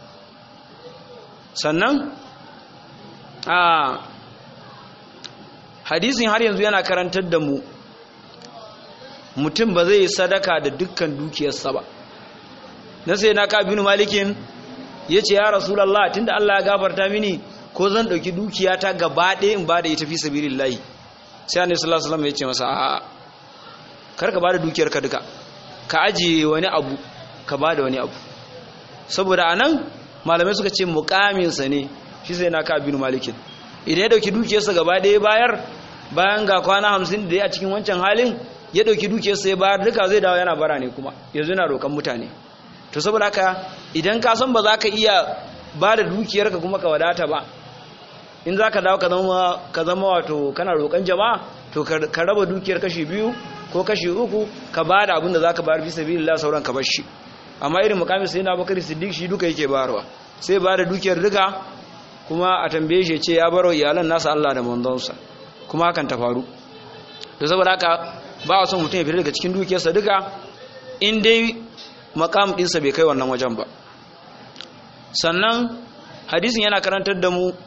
sannan a hadisin har yanzu yana karantar da mu mutum ba zai yi sadaka da dukkan dukiyarsa ba na sai na ka binu malikin ya ce ya rasulallah tunda Allah ya gafarta mini ko zan ɗauki dukiyata gaba ɗaya in ba da ita fi sabilillahi sai annabi sallallahu alaihi wasallam ya ce masa a'a kar ka ba da dukiyarka duka ka ajiye wani abu ka ba da wani abu saboda anan malamai suka ce muƙaminsa ne shi sai na ka binu malikin idan ya ɗauki dukiyarsa gaba ɗaya bayar bayan ga kwana hamsin da ya a cikin wancan halin ya ɗauki dukiyarsa ya bayar duka zai dawo yana bara ne kuma yanzu yana roƙon mutane to saboda haka idan ka san ba za ka iya ba da dukiyarka kuma ka wadata ba in za ka dawo ka zama wato kana roƙon jama'a to ka raba dukiyar kashi biyu ko kashi uku ka ba da abin da za ka bayar bisa biyu sauran ka bar shi amma irin mukamin sai na bakari siddiq shi duka yake bayarwa sai ba da dukiyar duka kuma a tambaye shi ce ya baro iyalan nasa Allah da manzonsa kuma hakan ta faru to saboda haka ba a son mutum ya fita daga cikin dukiyarsa duka in dai makam ɗinsa bai kai wannan wajen ba sannan hadisin yana karantar da mu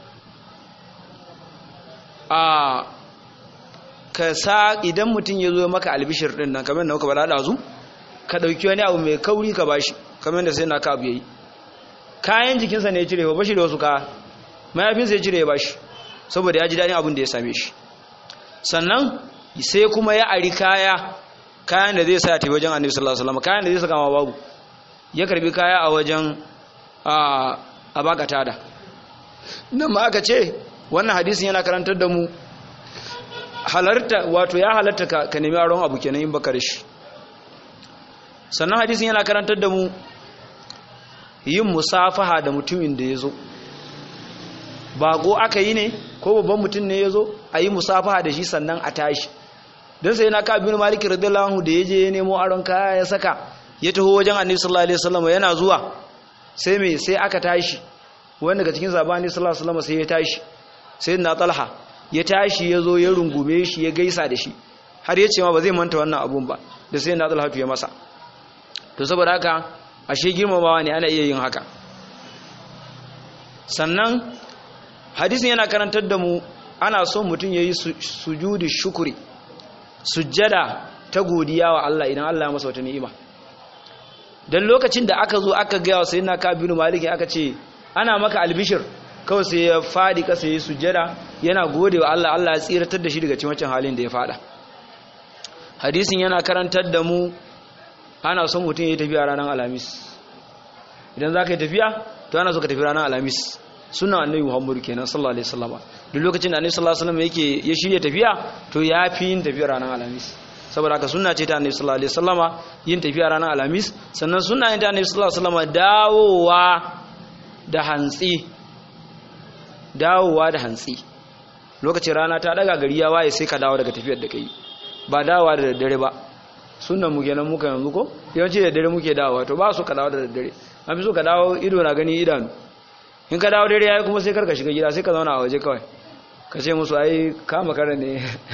a ka sa idan mutum ya zo maka albishir ɗin nan kamar da muka bada ɗazu ka ɗauki wani abu mai kauri ka bashi kamar da sai na ka abu yayi kayan jikinsa ne ya cire ba shi da wasu ka mayafinsa ya cire ya bashi saboda ya ji daɗin abin da ya same shi sannan sai kuma ya ari kaya kayan da zai sa ta wajen annabi sallallahu alaihi wasallam kayan da zai saka ma babu ya karbi kaya a wajen a baka tada nan ma aka ce wannan hadisin yana karantar da mu halarta wato ya halarta ka nemi aron abu kenan in baka shi sannan hadisin yana karantar da mu yin musafaha da mutumin da ya zo bago aka yi ne ko babban mutum ne ya zo a yi musafaha da shi sannan a tashi don sai na kabin maliki radiyallahu anhu da ya je ya nemo aron kaya ya saka ya taho wajen annabi sallallahu alaihi wasallam yana zuwa sai me sai aka tashi wanda daga cikin sabani sallallahu alaihi wasallam sai ya tashi sai na talha ya tashi ya zo ya rungume shi ya gaisa da shi har ya ce ma ba zai manta wannan abun ba da sai na talha ya masa to saboda haka ashe girmamawa ne ana iya yin haka sannan hadisin yana karantar da mu ana son mutum ya yi sujudi shukuri sujjada ta godiya wa Allah idan Allah ya masa wata ni'ima dan lokacin da aka zo aka gaya wa sayyidina Kabir Malik aka ce ana maka albishir kawai sai ya fadi kasa yi sujjada yana gode wa Allah Allah ya tsiratar da shi daga cikin wancan halin da ya fada hadisin yana karantar da mu ana son mutum ya yi tafiya ranar alhamis idan za ka yi tafiya to ana so ka tafi ranar alhamis sunan annabi muhammadu kenan sallallahu alaihi wasallam duk lokacin da annabi sallallahu alaihi wasallam yake ya shirya tafiya to ya fi yin tafiya ranar alhamis saboda haka sunna ce ta annabi sallallahu alaihi wasallama yin tafiya ranar alhamis sannan sunna ne ta annabi sallallahu alaihi wasallama dawowa da hantsi dawowa da hantsi lokacin rana ta daga gari ya waye sai ka dawo daga tafiyar da kai ba dawowa da daddare ba sunan mu kenan muka yanzu ko yawanci da dare muke dawowa to ba su ka dawo da daddare an fi so ka dawo ido na gani idanu in ka dawo dare yayi kuma sai karka shiga gida sai ka zauna a waje kawai ka ce musu ai kama kare ne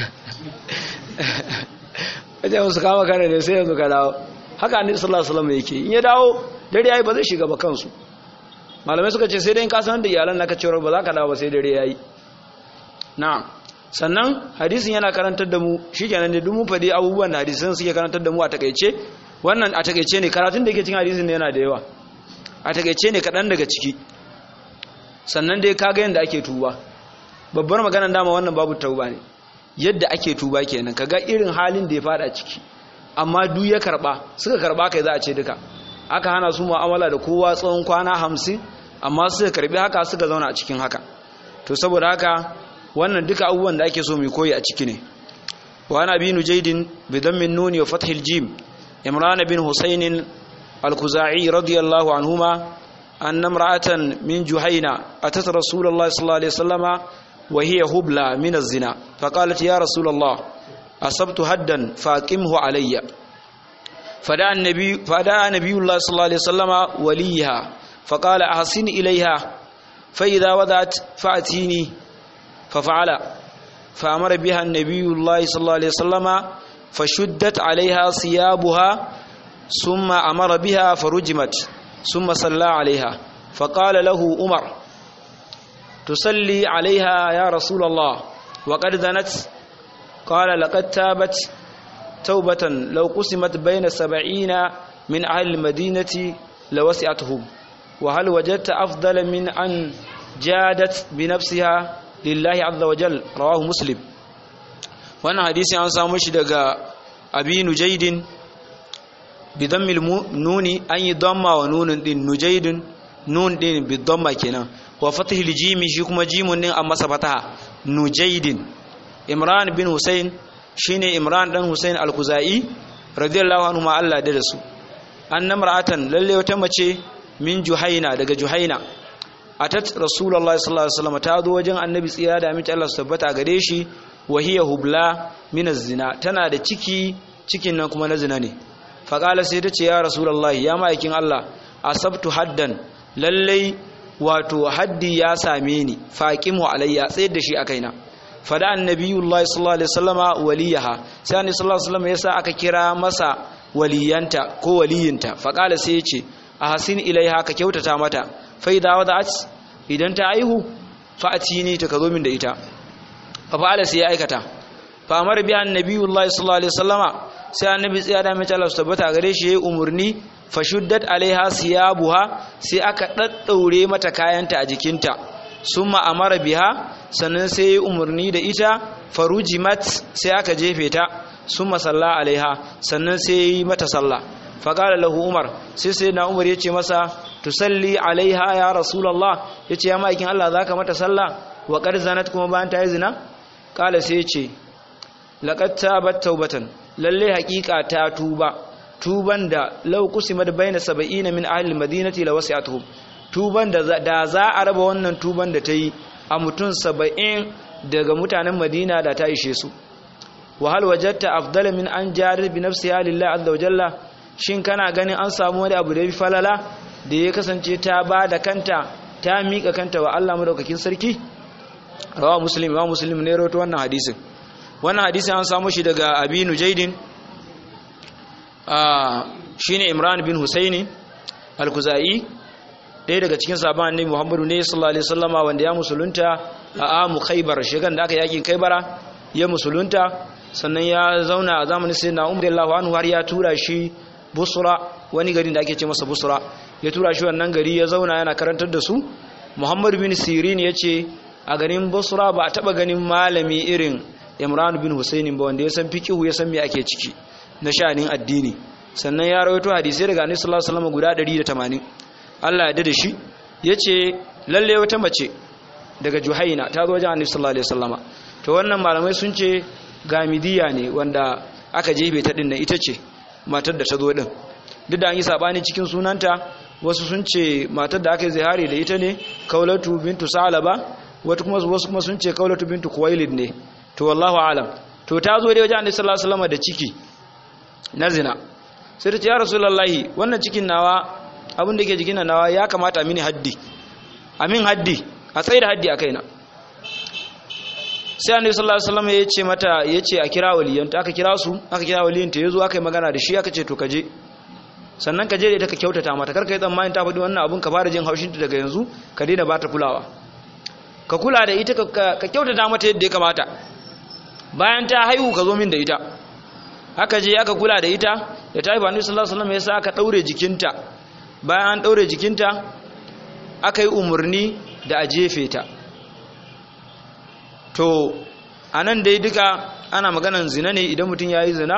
ka ce musu kama kare ne sai yanzu ka dawo haka annabi sallallahu alaihi wasallam yake in ya dawo dare yayi ba zai shiga ba kansu malamai suka ce sai dai in ka san da iyalan naka cewa ba za ka dawo ba sai dare yayi na'am sannan hadisin yana karantar da mu shikenan ne duk mun fadi abubuwan da hadisin suke karantar da mu a takeice wannan a takeice ne karatun da yake cikin hadisin ne yana da yawa a takeice ne kadan daga ciki sannan dai kaga yanda ake tuba babbar maganar dama wannan babu tauba ne yadda ake tuba kenan kaga irin halin da ya fada ciki amma duk ya karba suka karba kai za a ce duka aka hana su mu'amala da kowa tsawon kwana hamsin amma suka karbi haka suka zauna a cikin haka to saboda haka wannan duka abubuwan da ake so mu koyi a ciki ne wa ana bin jaydin bi dammin nuni wa fathil jim imran bin husayn al-khuzai radiyallahu anhuma anna imra'atan min juhayna atat rasulullahi sallallahu alaihi wasallama wa hiya hubla min az-zina faqalat ya rasulullah asabtu haddan faqimhu alayya فدعا النبي فدعا نبي الله صلى الله عليه وسلم وليها فقال أحسن إليها فإذا وضعت فأتيني ففعل فأمر بها النبي الله صلى الله عليه وسلم فشدت عليها ثيابها ثم أمر بها فرجمت ثم صلى عليها فقال له عمر تصلي عليها يا رسول الله وقد ذنت قال لقد تابت توبة لو قسمت بين سبعين من أهل المدينة لوسعتهم وهل وجدت أفضل من أن جادت بنفسها لله عز وجل رواه مسلم وانا حديث عن سامش دقى أبي نجيد بضم النون أن يضم ونون دين نجيد نون دين بالضم كنا وفتح الجيم شكما جيم أما سبتها نجيد إمران بن حسين shine Imran dan Hussein al-Khuzai radiyallahu anhu ma Allah da su annam ra'atan lalle wata mace min Juhaina daga Juhaina atat Rasulullahi sallallahu alaihi wasallam ta zo wajen Annabi tsira da aminci Allah su tabbata gare shi wa hiya hubla min zina tana da ciki cikin nan kuma na zina ne fa qala sai ta ce ya Rasulullahi ya ma'aikin Allah asabtu haddan lalle wato haddi ya same ni faqimu alayya tsayar da shi a kaina fada annabiyullahi sallallahu alaihi wasallama waliyaha sai annabi sallallahu alaihi wasallam yasa aka kira masa waliyanta ko waliyinta fa kala sai yace ahsin ilaiha ka kyautata mata fa idza wada'at idan ta aihu fa atini ta kazo min da ita fa fa'ala sai ya aikata fa amara bi annabiyullahi sallallahu alaihi wasallama sai annabi tsaya da mai Allah tabbata gare shi yayi umurni fa shuddat alaiha siyabuha sai aka daddaure mata kayanta a jikinta summa amara biha sannan sai ya umarni da ita farujimat sai aka jefe ta summa salla alaiha sannan sai ya yi mata sallah faƙala lahu umar sai sai na umar ya ce masa tusalli alaiha ya rasulallah ya ce ya ma'aikin allah za ka mata sallah wa zanat kuma bayan ta yi zina ƙala sai ya ce laƙar ta bat taubatan lalle haƙiƙa ta tuba tuban da lau kusimar bayna saba'ina min ahlil madinati la wasi'atuhum tuban da za a raba wannan tuban da ta yi a mutum saba'in daga mutanen madina da ta ishe su wahal wajatta afdala min an jarir bi nafsiha lillahi azza wa jalla shin kana ganin an samu wani abu da ya falala da ya kasance ta ba da kanta ta mika kanta wa Allah madaukakin sarki rawa muslim wa muslim ne rawaito wannan hadisin wannan hadisin an samu shi daga abi nujaidin shine imran bin husaini al-kuzai ɗaya daga cikin sabon annabi Muhammadu ne sallallahu alaihi wasallama wanda ya musulunta a amu Khaibar shegan da aka yakin Khaibara ya musulunta sannan ya zauna a zamanin sayyidina Umar radiyallahu anhu har ya tura shi Busra wani gari da ake ce masa Busra ya tura shi wannan gari ya zauna yana karantar da su muhammad bin sirin ya ce a garin basra ba a taba ganin malami irin imran bin husaini ba wanda ya san fikihu ya san me ake ciki na sha'anin addini sannan ya rawaito hadisai daga annabi sallallahu alaihi wasallam guda 180 Allah ya da shi yace lalle wata mace daga juhaina ta zo wajen annabi sallallahu alaihi wasallama to wannan malamai sun ce gamidiya ne wanda aka jefe ta din nan ita ce matar da ta zo din duk da an yi sabani cikin sunanta wasu sun ce matar da aka yi zihari da ita ne kaulatu bintu salaba wata kuma wasu kuma sun ce kaulatu bintu kuwailid ne to wallahu alam to ta zo dai wajen annabi sallallahu alaihi wasallama da ciki na zina sai ta ce ya rasulullahi wannan cikin nawa abin da ke jikin nawa ya kamata a mini haddi amin haddi a tsaye da haddi a kaina sai annabi sallallahu alaihi wasallam ya ce mata ya ce a kira waliyanta aka kira su aka kira waliyanta yazo aka yi magana da shi aka ce to kaje sannan kaje da ita ka kyautata mata kar ka yi tsammanin ta faɗi wannan abun ka fara jin haushin ta daga yanzu ka daina bata kulawa ka kula da ita ka kyautata mata yadda ya kamata bayan ta haihu ka zo min da ita haka je aka kula da ita da ta haifa annabi sallallahu alaihi wasallam ya sa aka daure jikinta bayan an daure jikinta aka yi umarni da a jefe ta to a nan dai duka ana maganan zina ne idan mutum ya yi zina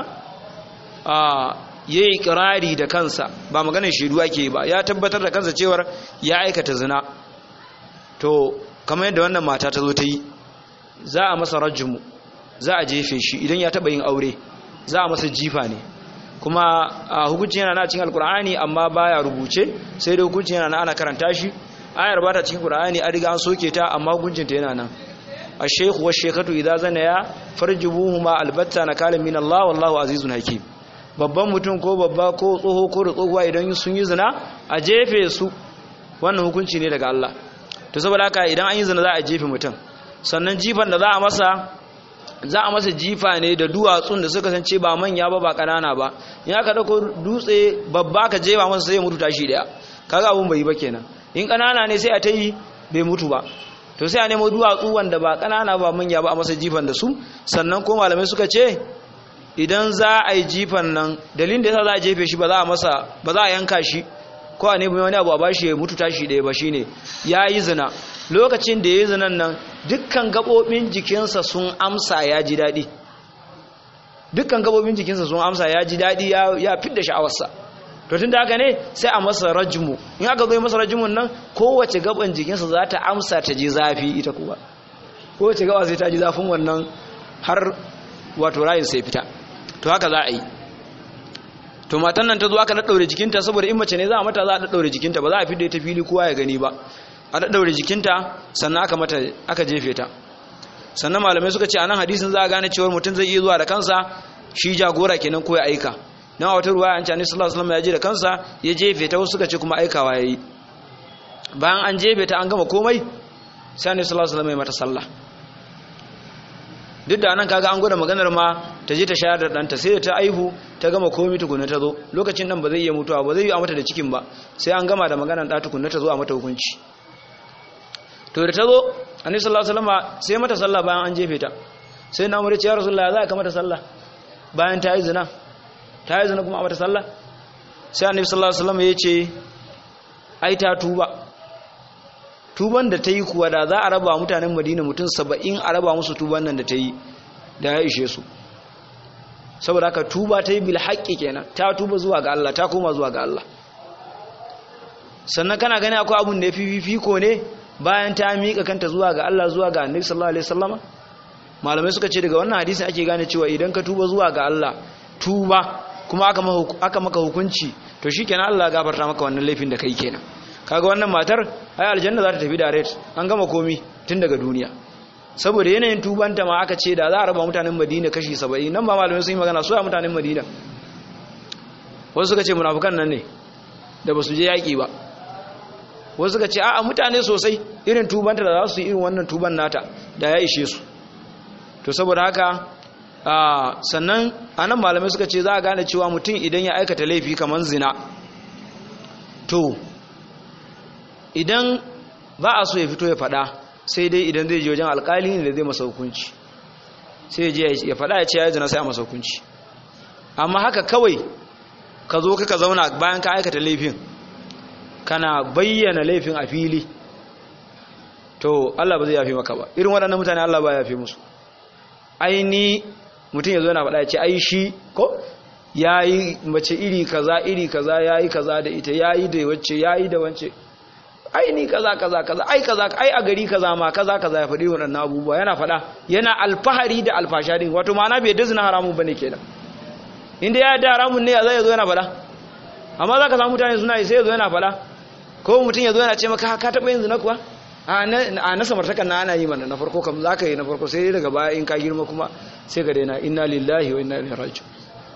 ya yi kirari da kansa ba maganan shaidu ake ba ya tabbatar da kansa cewar ya aikata zina to kamar yadda wannan mata ta zo ta yi za a masa rajimu za a jefe shi idan ya taba yin aure za a masa jifa ne kuma hukuncin yana na cikin alkur'ani amma baya rubuce sai da hukuncin yana na ana karanta shi ayar ba ta cikin qur'ani an riga an soke ta amma hukuncinta yana nan ash-shaykhu wash-shaykhatu idza zanaya farjubuhuma albatta nakalan min Allah wallahu azizun hakim babban mutum ko babba ko tsoho ko tsohuwa idan sun yi zina a jefe su wannan hukunci ne daga Allah to saboda haka idan an yi zina za a jefe mutum sannan jifan da za a masa za a masa jifa ne da duwatsun da suka sance ba manya ba ba kanana ba in aka dauko dutse babba ka jefa masa sai ya mutu tashi daya kaga abun bai yi ba kenan in kanana ne sai a ta yi bai mutu ba to sai a nemo duwatsu wanda ba kanana ba manya ba a masa jifan da su sannan ko malamai suka ce idan za a yi jifan nan dalilin da yasa za a jefe shi ba za a masa ba za a yanka shi ko a nemi wani abu a bashi ya mutu tashi ɗaya ba shine ya yi zina lokacin da ya yi zinan nan dukkan gaɓoɓin jikinsa sun amsa ya ji daɗi dukkan gaɓoɓin jikinsa sun amsa ya ji daɗi ya fidda sha'awarsa to tun da haka ne sai a masa rajimu in aka zo masa rajimun nan kowace gaban jikinsa za ta amsa ta ji zafi ita kuwa kowace gaba sai ta ji zafin wannan har wato rayin sai fita to haka za a yi to matan nan ta zo aka daddaure jikinta saboda in mace ne za a mata za a daddaure jikinta ba za a fidda ta fili kowa ya gani ba a daddaure jikinta sannan aka mata aka jefe ta sannan malamai suka ce a nan hadisin za a gane cewa mutum zai iya zuwa da kansa shi jagora kenan ko ya aika dan a wata ruwaya an ce annabi sallallahu alaihi wasallam ya je da kansa ya jefe ta wasu suka ce kuma aikawa yayi bayan an jefe ta an gama komai sai annabi sallallahu alaihi wasallam ya mata sallah duk da nan kaga an gwada maganar ma ta je ta shayar da ɗanta sai da ta aihu ta gama komai tukuna ta zo lokacin nan ba zai iya mutuwa ba zai yi a mata da cikin ba sai an gama da maganar ɗa tukuna ta zo a mata hukunci to da ta zo annabi sallallahu alaihi wasallam sai mata sallah bayan an jefe ta sai na umar ya rasulullahi za ka mata sallah bayan ta yi zina ta yi zina kuma a mata sallah sai annabi sallallahu alaihi wasallam ya ce ai ta tuba tuban da ta yi kuwa da za a raba mutanen madina mutum saba'in a raba musu tuban nan da ta yi da ya ishe su saboda haka tuba ta yi bil haƙƙi kenan ta tuba zuwa ga Allah ta koma zuwa ga Allah sannan kana gani akwai abun da ya fi fifiko ne bayan ta miƙa kanta zuwa ga Allah zuwa ga annabi sallallahu alaihi wasallama malamai suka ce daga wannan hadisin ake gane cewa idan ka tuba zuwa ga Allah tuba kuma aka maka hukunci to shikenan Allah ya gafarta maka wannan laifin da kai kenan kaga wannan matar ai aljanna za ta tafi direct an gama komi tun daga duniya saboda yanayin tubanta ma aka ce da za a raba mutanen Madina kashi 70 nan ba malamai sun yi magana su a mutanen Madina wasu suka ce munafukan nan ne da basu je yaki ba wasu suka ce a'a mutane sosai irin tubanta da za su yi irin wannan tuban nata da ya ishe su to saboda haka sannan anan malamai suka ce za a gane cewa mutum idan ya aikata laifi kamar zina to idan ba a so ya fito ya fada sai dai idan zai je wajen alkali ne da zai masa hukunci sai ya fada ya ce ya zina sai a masa hukunci amma haka kawai ka zo ka zauna bayan ka aikata laifin kana bayyana laifin a fili to Allah ba zai yafe maka ba irin waɗannan mutane Allah ba ya yafe musu ai ni mutum ya zo yana faɗa ya ce ai shi ko ya yi mace iri kaza iri kaza ya yi kaza da ita ya yi da wacce ya yi da wance ai ni kaza kaza kaza ai kaza ai a gari kaza ma kaza kaza ya faɗi waɗannan abubuwa yana faɗa yana alfahari da alfasha din wato ma'ana bai dazina haramun bane kenan inda ya da haramun ne zai zo yana faɗa amma za ka samu mutane suna yi sai ya zo yana faɗa ko mutum ya zo yana ce maka ka taɓa yin zina kuwa a na samartakan na ana yi mana na farko kam za ka yi na farko sai daga baya in ka girma kuma sai ka daina inna lillahi wa inna ilaihi raji'un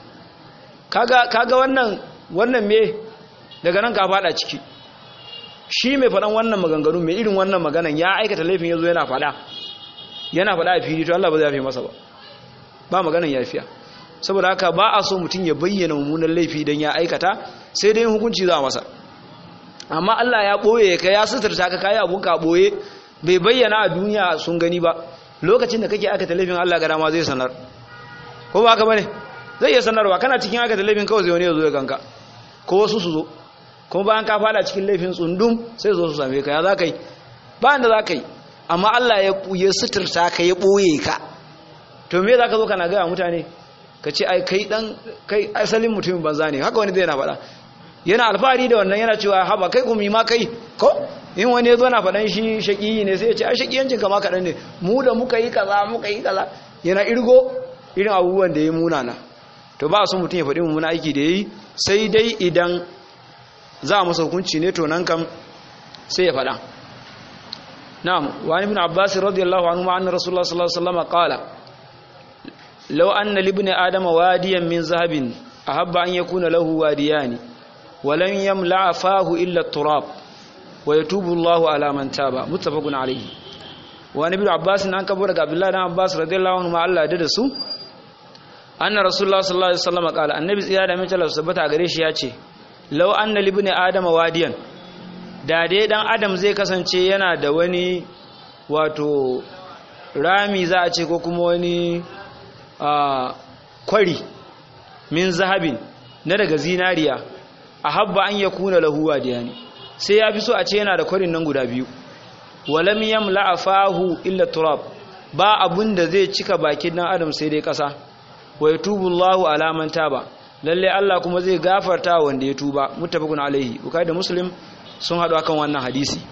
kaga kaga wannan wannan me daga nan ka fada ciki shi mai faɗan wannan maganganu mai irin wannan maganan ya aikata laifin yazo yana faɗa yana faɗa a fili to Allah ba zai yafe masa ba ba maganan yafiya saboda haka ba a so mutum ya bayyana mummunan laifi dan ya aikata sai dai hukunci za a masa amma Allah ya boye ka ya suturta ka kai abun ka boye bai bayyana a duniya sun gani ba lokacin da kake aikata laifin Allah ga dama zai sanar ko ba haka bane zai iya sanarwa kana cikin aikata laifin kawai zai wani ya zo ya ganka ko wasu su zo kuma bayan ka fada cikin laifin tsundum sai zo su same ka ya za ka yi ba da za ka yi amma Allah ya suturta ka ya ɓoye ka to me za ka zo kana gaya mutane ka ce ai kai dan kai asalin mutumin banza ne haka wani zai na faɗa yana alfahari da wannan yana cewa haba kai kuma ma kai ko in wani ya zo na faɗan shi shaƙiyi ne sai ya ce ai shaƙiyancin kama kaɗan ne mu da muka yi kaza muka yi kaza yana irgo irin abubuwan da ya munana to ba su mutum ya faɗi mummuna aiki da ya yi sai dai idan za a masa hukunci ne to nan kam sai ya faɗa na'am wani ibn abbas radiyallahu anhu ma anna rasulullah sallallahu alaihi wasallam qala law anna li ibn adam wadiyan min zahabin ahabba an yakuna lahu wadiyani wa lam yamla fahu illa turab wa yatubu Allahu ala man taba muttafaqun alayhi wani ibn abbas an kabo daga abdullahi dan abbas radiyallahu anhu ma Allah da su anna rasulullah sallallahu alaihi wasallam qala annabi tsira da mace Allah subhanahu gare shi ya ce law anna libni adam wadiyan da dai dan adam zai kasance yana da wani wato rami za a ce ko kuma wani kwari min zahabin na daga zinariya ahabba an yakuna lahu wadiyani sai ya fi so a ce yana da kwarin nan guda biyu walam yamla afahu illa turab ba abun da zai cika bakin dan adam sai dai kasa wa yatubu Allahu ala man taba lalle Allah kuma zai gafarta wanda ya tuba muttafaqun alaihi bukai da muslim sun hadu akan wannan hadisi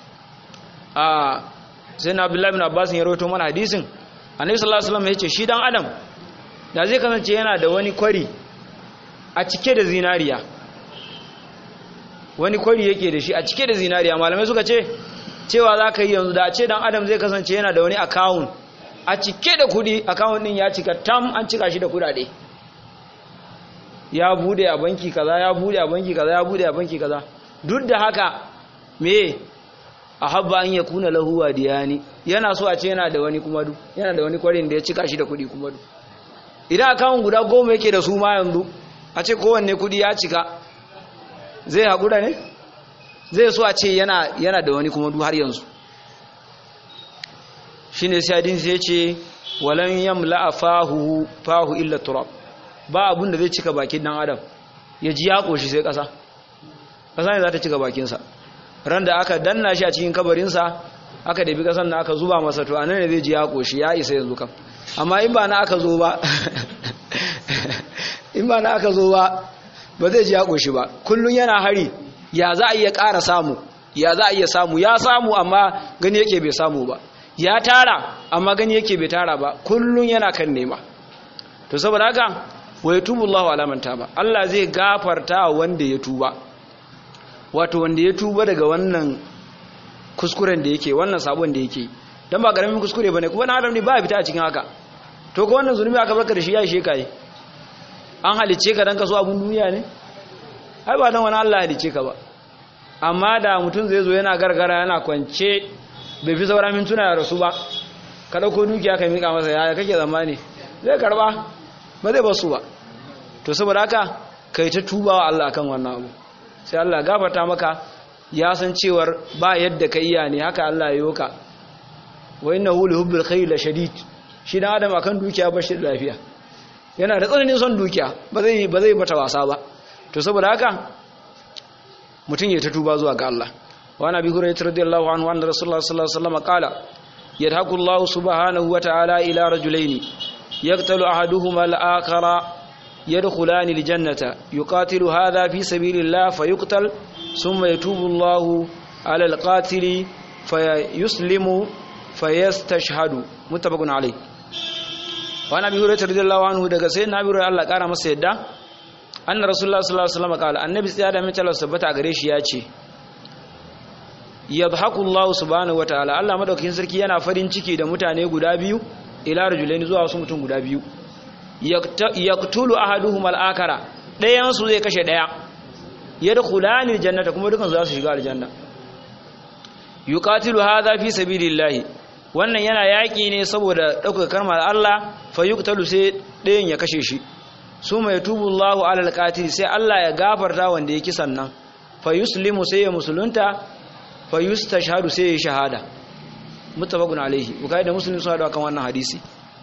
a sai na Abdullah ibn Abbas ya rawaito mana hadisin Annabi sallallahu alaihi wasallam yace shi dan adam da zai kasance yana da wani kwari a cike da zinariya wani kwari yake da shi a cike da zinariya malamai suka ce cewa za ka yi yanzu da a ce dan adam zai kasance yana da wani account a cike da kudi account din ya cika tam an cika shi da kudade ya bude a banki kaza ya bude a banki kaza ya bude a banki kaza duk da haka me a habba an ya kuna lahuwa diyani yana so a ce yana da wani kuma du yana da wani kwarin da ya cika shi da kudi kuma du idan account guda goma yake da su ma yanzu a ce kowanne kudi ya cika zai haƙura ne zai so a ce yana yana da wani kuma du har yanzu shine sai hadin sai ce walan yamla fahu fahu illa turab ba abun da zai cika bakin dan adam ya ji ya koshi sai kasa kasa ne za ta cika bakin sa ran da aka danna shi a cikin kabarin sa aka dabi kasan da aka zuba masa to anan ne zai ji ya koshi ya isa yanzu kam amma in ba na aka zo ba in ba na aka zo ba ba zai ji ya koshi ba kullun yana hari ya za a iya ƙara samu ya za a iya samu ya samu amma gani yake bai samu ba ya tara amma gani yake bai tara ba kullun yana kan nema to saboda haka wa yatubu Allahu ala man taba Allah zai gafarta wanda ya tuba wato wanda ya tuba daga wannan kuskuren da yake wannan sabon da yake dan ba karamin kuskure bane kuma na adam ne ba fita a cikin haka to ko wannan zulumi aka barka da shi ya ishe kai an halice ka dan ka so abun duniya ne ai ba dan wani Allah halice ka ba amma da mutum zai zo yana gargara yana kwance bai fi saura mintuna ya rasu ba ka ɗauko dukiya ka miƙa masa yaya kake zamani zai karba ba zai basu ba to saboda haka kai ta tuba wa Allah kan wannan abu sai Allah gafarta maka ya san cewar ba yadda ka iya ne haka Allah ya yoka wa innahu li hubbil khayr la shadid shi dan adam akan dukiya ba shi da lafiya yana da tsananin son dukiya ba zai ba zai mata wasa ba to saboda haka mutum ya ta tuba zuwa ga Allah وعن ابي هريره رضي الله عنه ان رسول الله صلى الله عليه وسلم قال يضحك الله سبحانه وتعالى الى رجلين يقتل احدهما الاخر يدخلان الجنه يقاتل هذا في سبيل الله فيقتل ثم يتوب الله على القاتل فيسلم فيستشهد متفق عليه وعن ابي هريره رضي الله عنه daga sayyidina Abi Hurairah Allah kara masa yadda anna rasulullah sallallahu alaihi wasallam kala annabi tsaya da mace Allah sabbata a gare shi ya ce yadhaku Allah subhanahu wataala Allah madaukakin sarki yana farin ciki da mutane guda biyu ila rajulaini zuwa wasu mutum guda biyu yaqtulu ahaduhum al-akara dayan su zai kashe daya yadkhulani aljannata kuma dukan za su shiga aljanna yuqatilu hadha fi sabilillah wannan yana yaki ne saboda dauka kalmar Allah fa yuqtalu sai dayan ya kashe shi suma yatubu Allahu ala alqatil sai Allah ya gafarta wanda ya kisan nan fa yuslimu sai ya musulunta fa yustashhadu sai ya shahada muttafaqun alaihi bukai da muslim sun hada kan wannan hadisi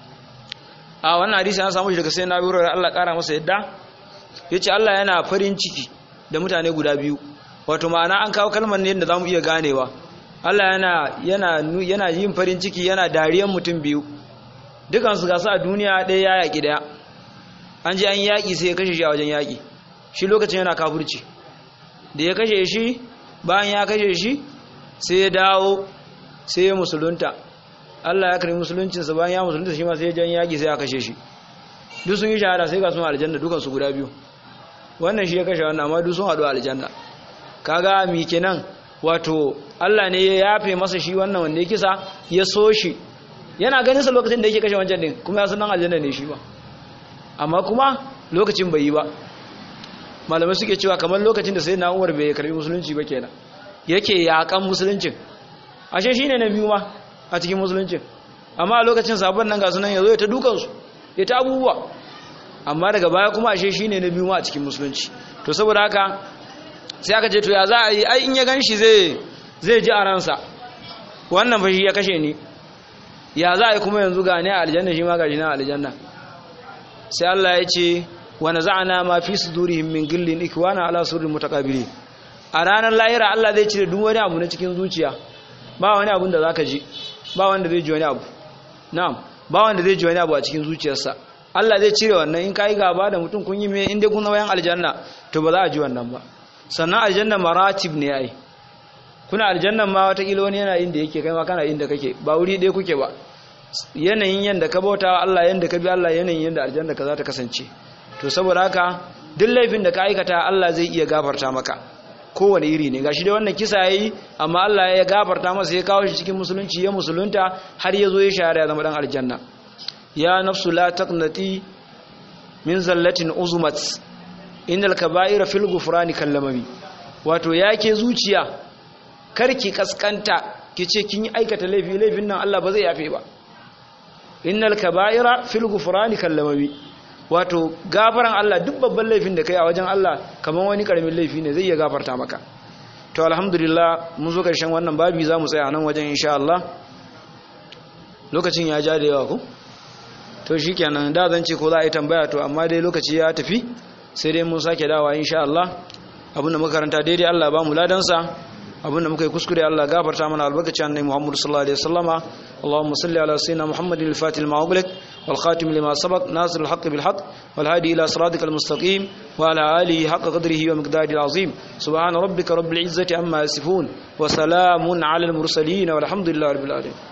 a wannan hadisi an samu shi daga sai na biro Allah kara masa yadda yace Allah yana farin ciki da mutane guda biyu wato ma'ana an kawo kalmar ne da zamu iya ganewa Allah yana yana yana yin farin ciki yana dariyan mutum biyu dukan su gasu a duniya ɗaya ya yaki daya an je an yaki sai ya kashe shi a wajen yaki shi lokacin yana kafirci da ya kashe shi bayan ya kashe shi sai ya dawo sai ya musulunta Allah ya karbi musuluncinsa bayan ya musulunta shi ma sai ya jan yaki sai ya kashe shi duk sun yi shahada sai ga sun aljanna dukan su guda biyu wannan shi ya kashe wannan amma duk sun haɗu aljanna kaga mi kenan wato Allah ne ya yafe masa shi wannan wanda ya kisa ya so shi yana ganin sa lokacin da yake kashe wancan din kuma ya san nan aljanna ne shi ba amma kuma lokacin bai yi ba malamai suke cewa kamar lokacin da sai na Umar bai karbi musulunci ba kenan yake yakan musuluncin ashe shine na biyu ma a cikin musuluncin amma a lokacin sabon nan ga sunan yazo ya ta dukan su ya ta abubuwa amma daga baya kuma ashe shine na biyu ma a cikin musulunci to saboda haka sai aka ce to ya za a yi ai in ya ganshi zai zai ji a ransa wannan fa shi ya kashe ni ya za a yi kuma yanzu ga ne a aljanna shi ma ga shi na aljanna sai Allah ya ce wa naza'na ma fi sudurihim min gillin ikwana ala surrin mutaqabilin a ranar lahira Allah zai cire duk wani abu na cikin zuciya ba wani abun da zaka ji ba wanda zai ji wani abu na'am ba wanda zai ji wani abu a cikin zuciyarsa Allah zai cire wannan in kai gaba da mutum kun yi me inda kun wayan aljanna to ba za a ji wannan ba sannan aljanna maratib ne ai kuna aljanna ma wata kila wani yana inda yake kai ma kana inda kake ba wuri ɗaya kuke ba yanayin yanda ka bauta Allah yanda ka bi Allah yanayin yanda aljanna ka za ta kasance to saboda haka duk laifin da ka aikata Allah zai iya gafarta maka kowane iri ne gashi dai wannan kisa yayi amma Allah ya gafarta masa ya kawo shi cikin musulunci ya musulunta har ya zo ya shahara ya zama dan aljanna ya nafsu la taqnati min zallatin uzumat innal kaba'ira fil ghufrani kallamami wato yake zuciya karki kaskanta kice kin yi aikata laifi laifin nan Allah ba zai yafe ba innal kaba'ira fil ghufrani kallamami wato gafaran Allah duk babban laifin da kai a wajen Allah kaman wani karamin laifi ne zai iya gafarta maka to alhamdulillah mun zo karshen wannan babi zamu tsaya nan wajen insha Allah lokacin ya ja da yawa ko to shikenan da zan ce ko za a yi tambaya to amma dai lokaci ya tafi sai dai mun sake dawa insha Allah abinda muka karanta daidai Allah ba mu ladansa abinda muka yi kuskure Allah gafarta mana albarkaci annabi Muhammad sallallahu alaihi wasallama Allahumma salli ala sayyidina Muhammadin al-fatih al-ma'ughliq wal khatim lima sabaq nasir al-haqq bil haqq wal hadi ila siratikal mustaqim wa ala alihi haqq qadrihi wa miqdarihi al-azim subhana rabbika rabbil izzati amma yasifun wa salamun ala al-mursalin walhamdulillahi rabbil alamin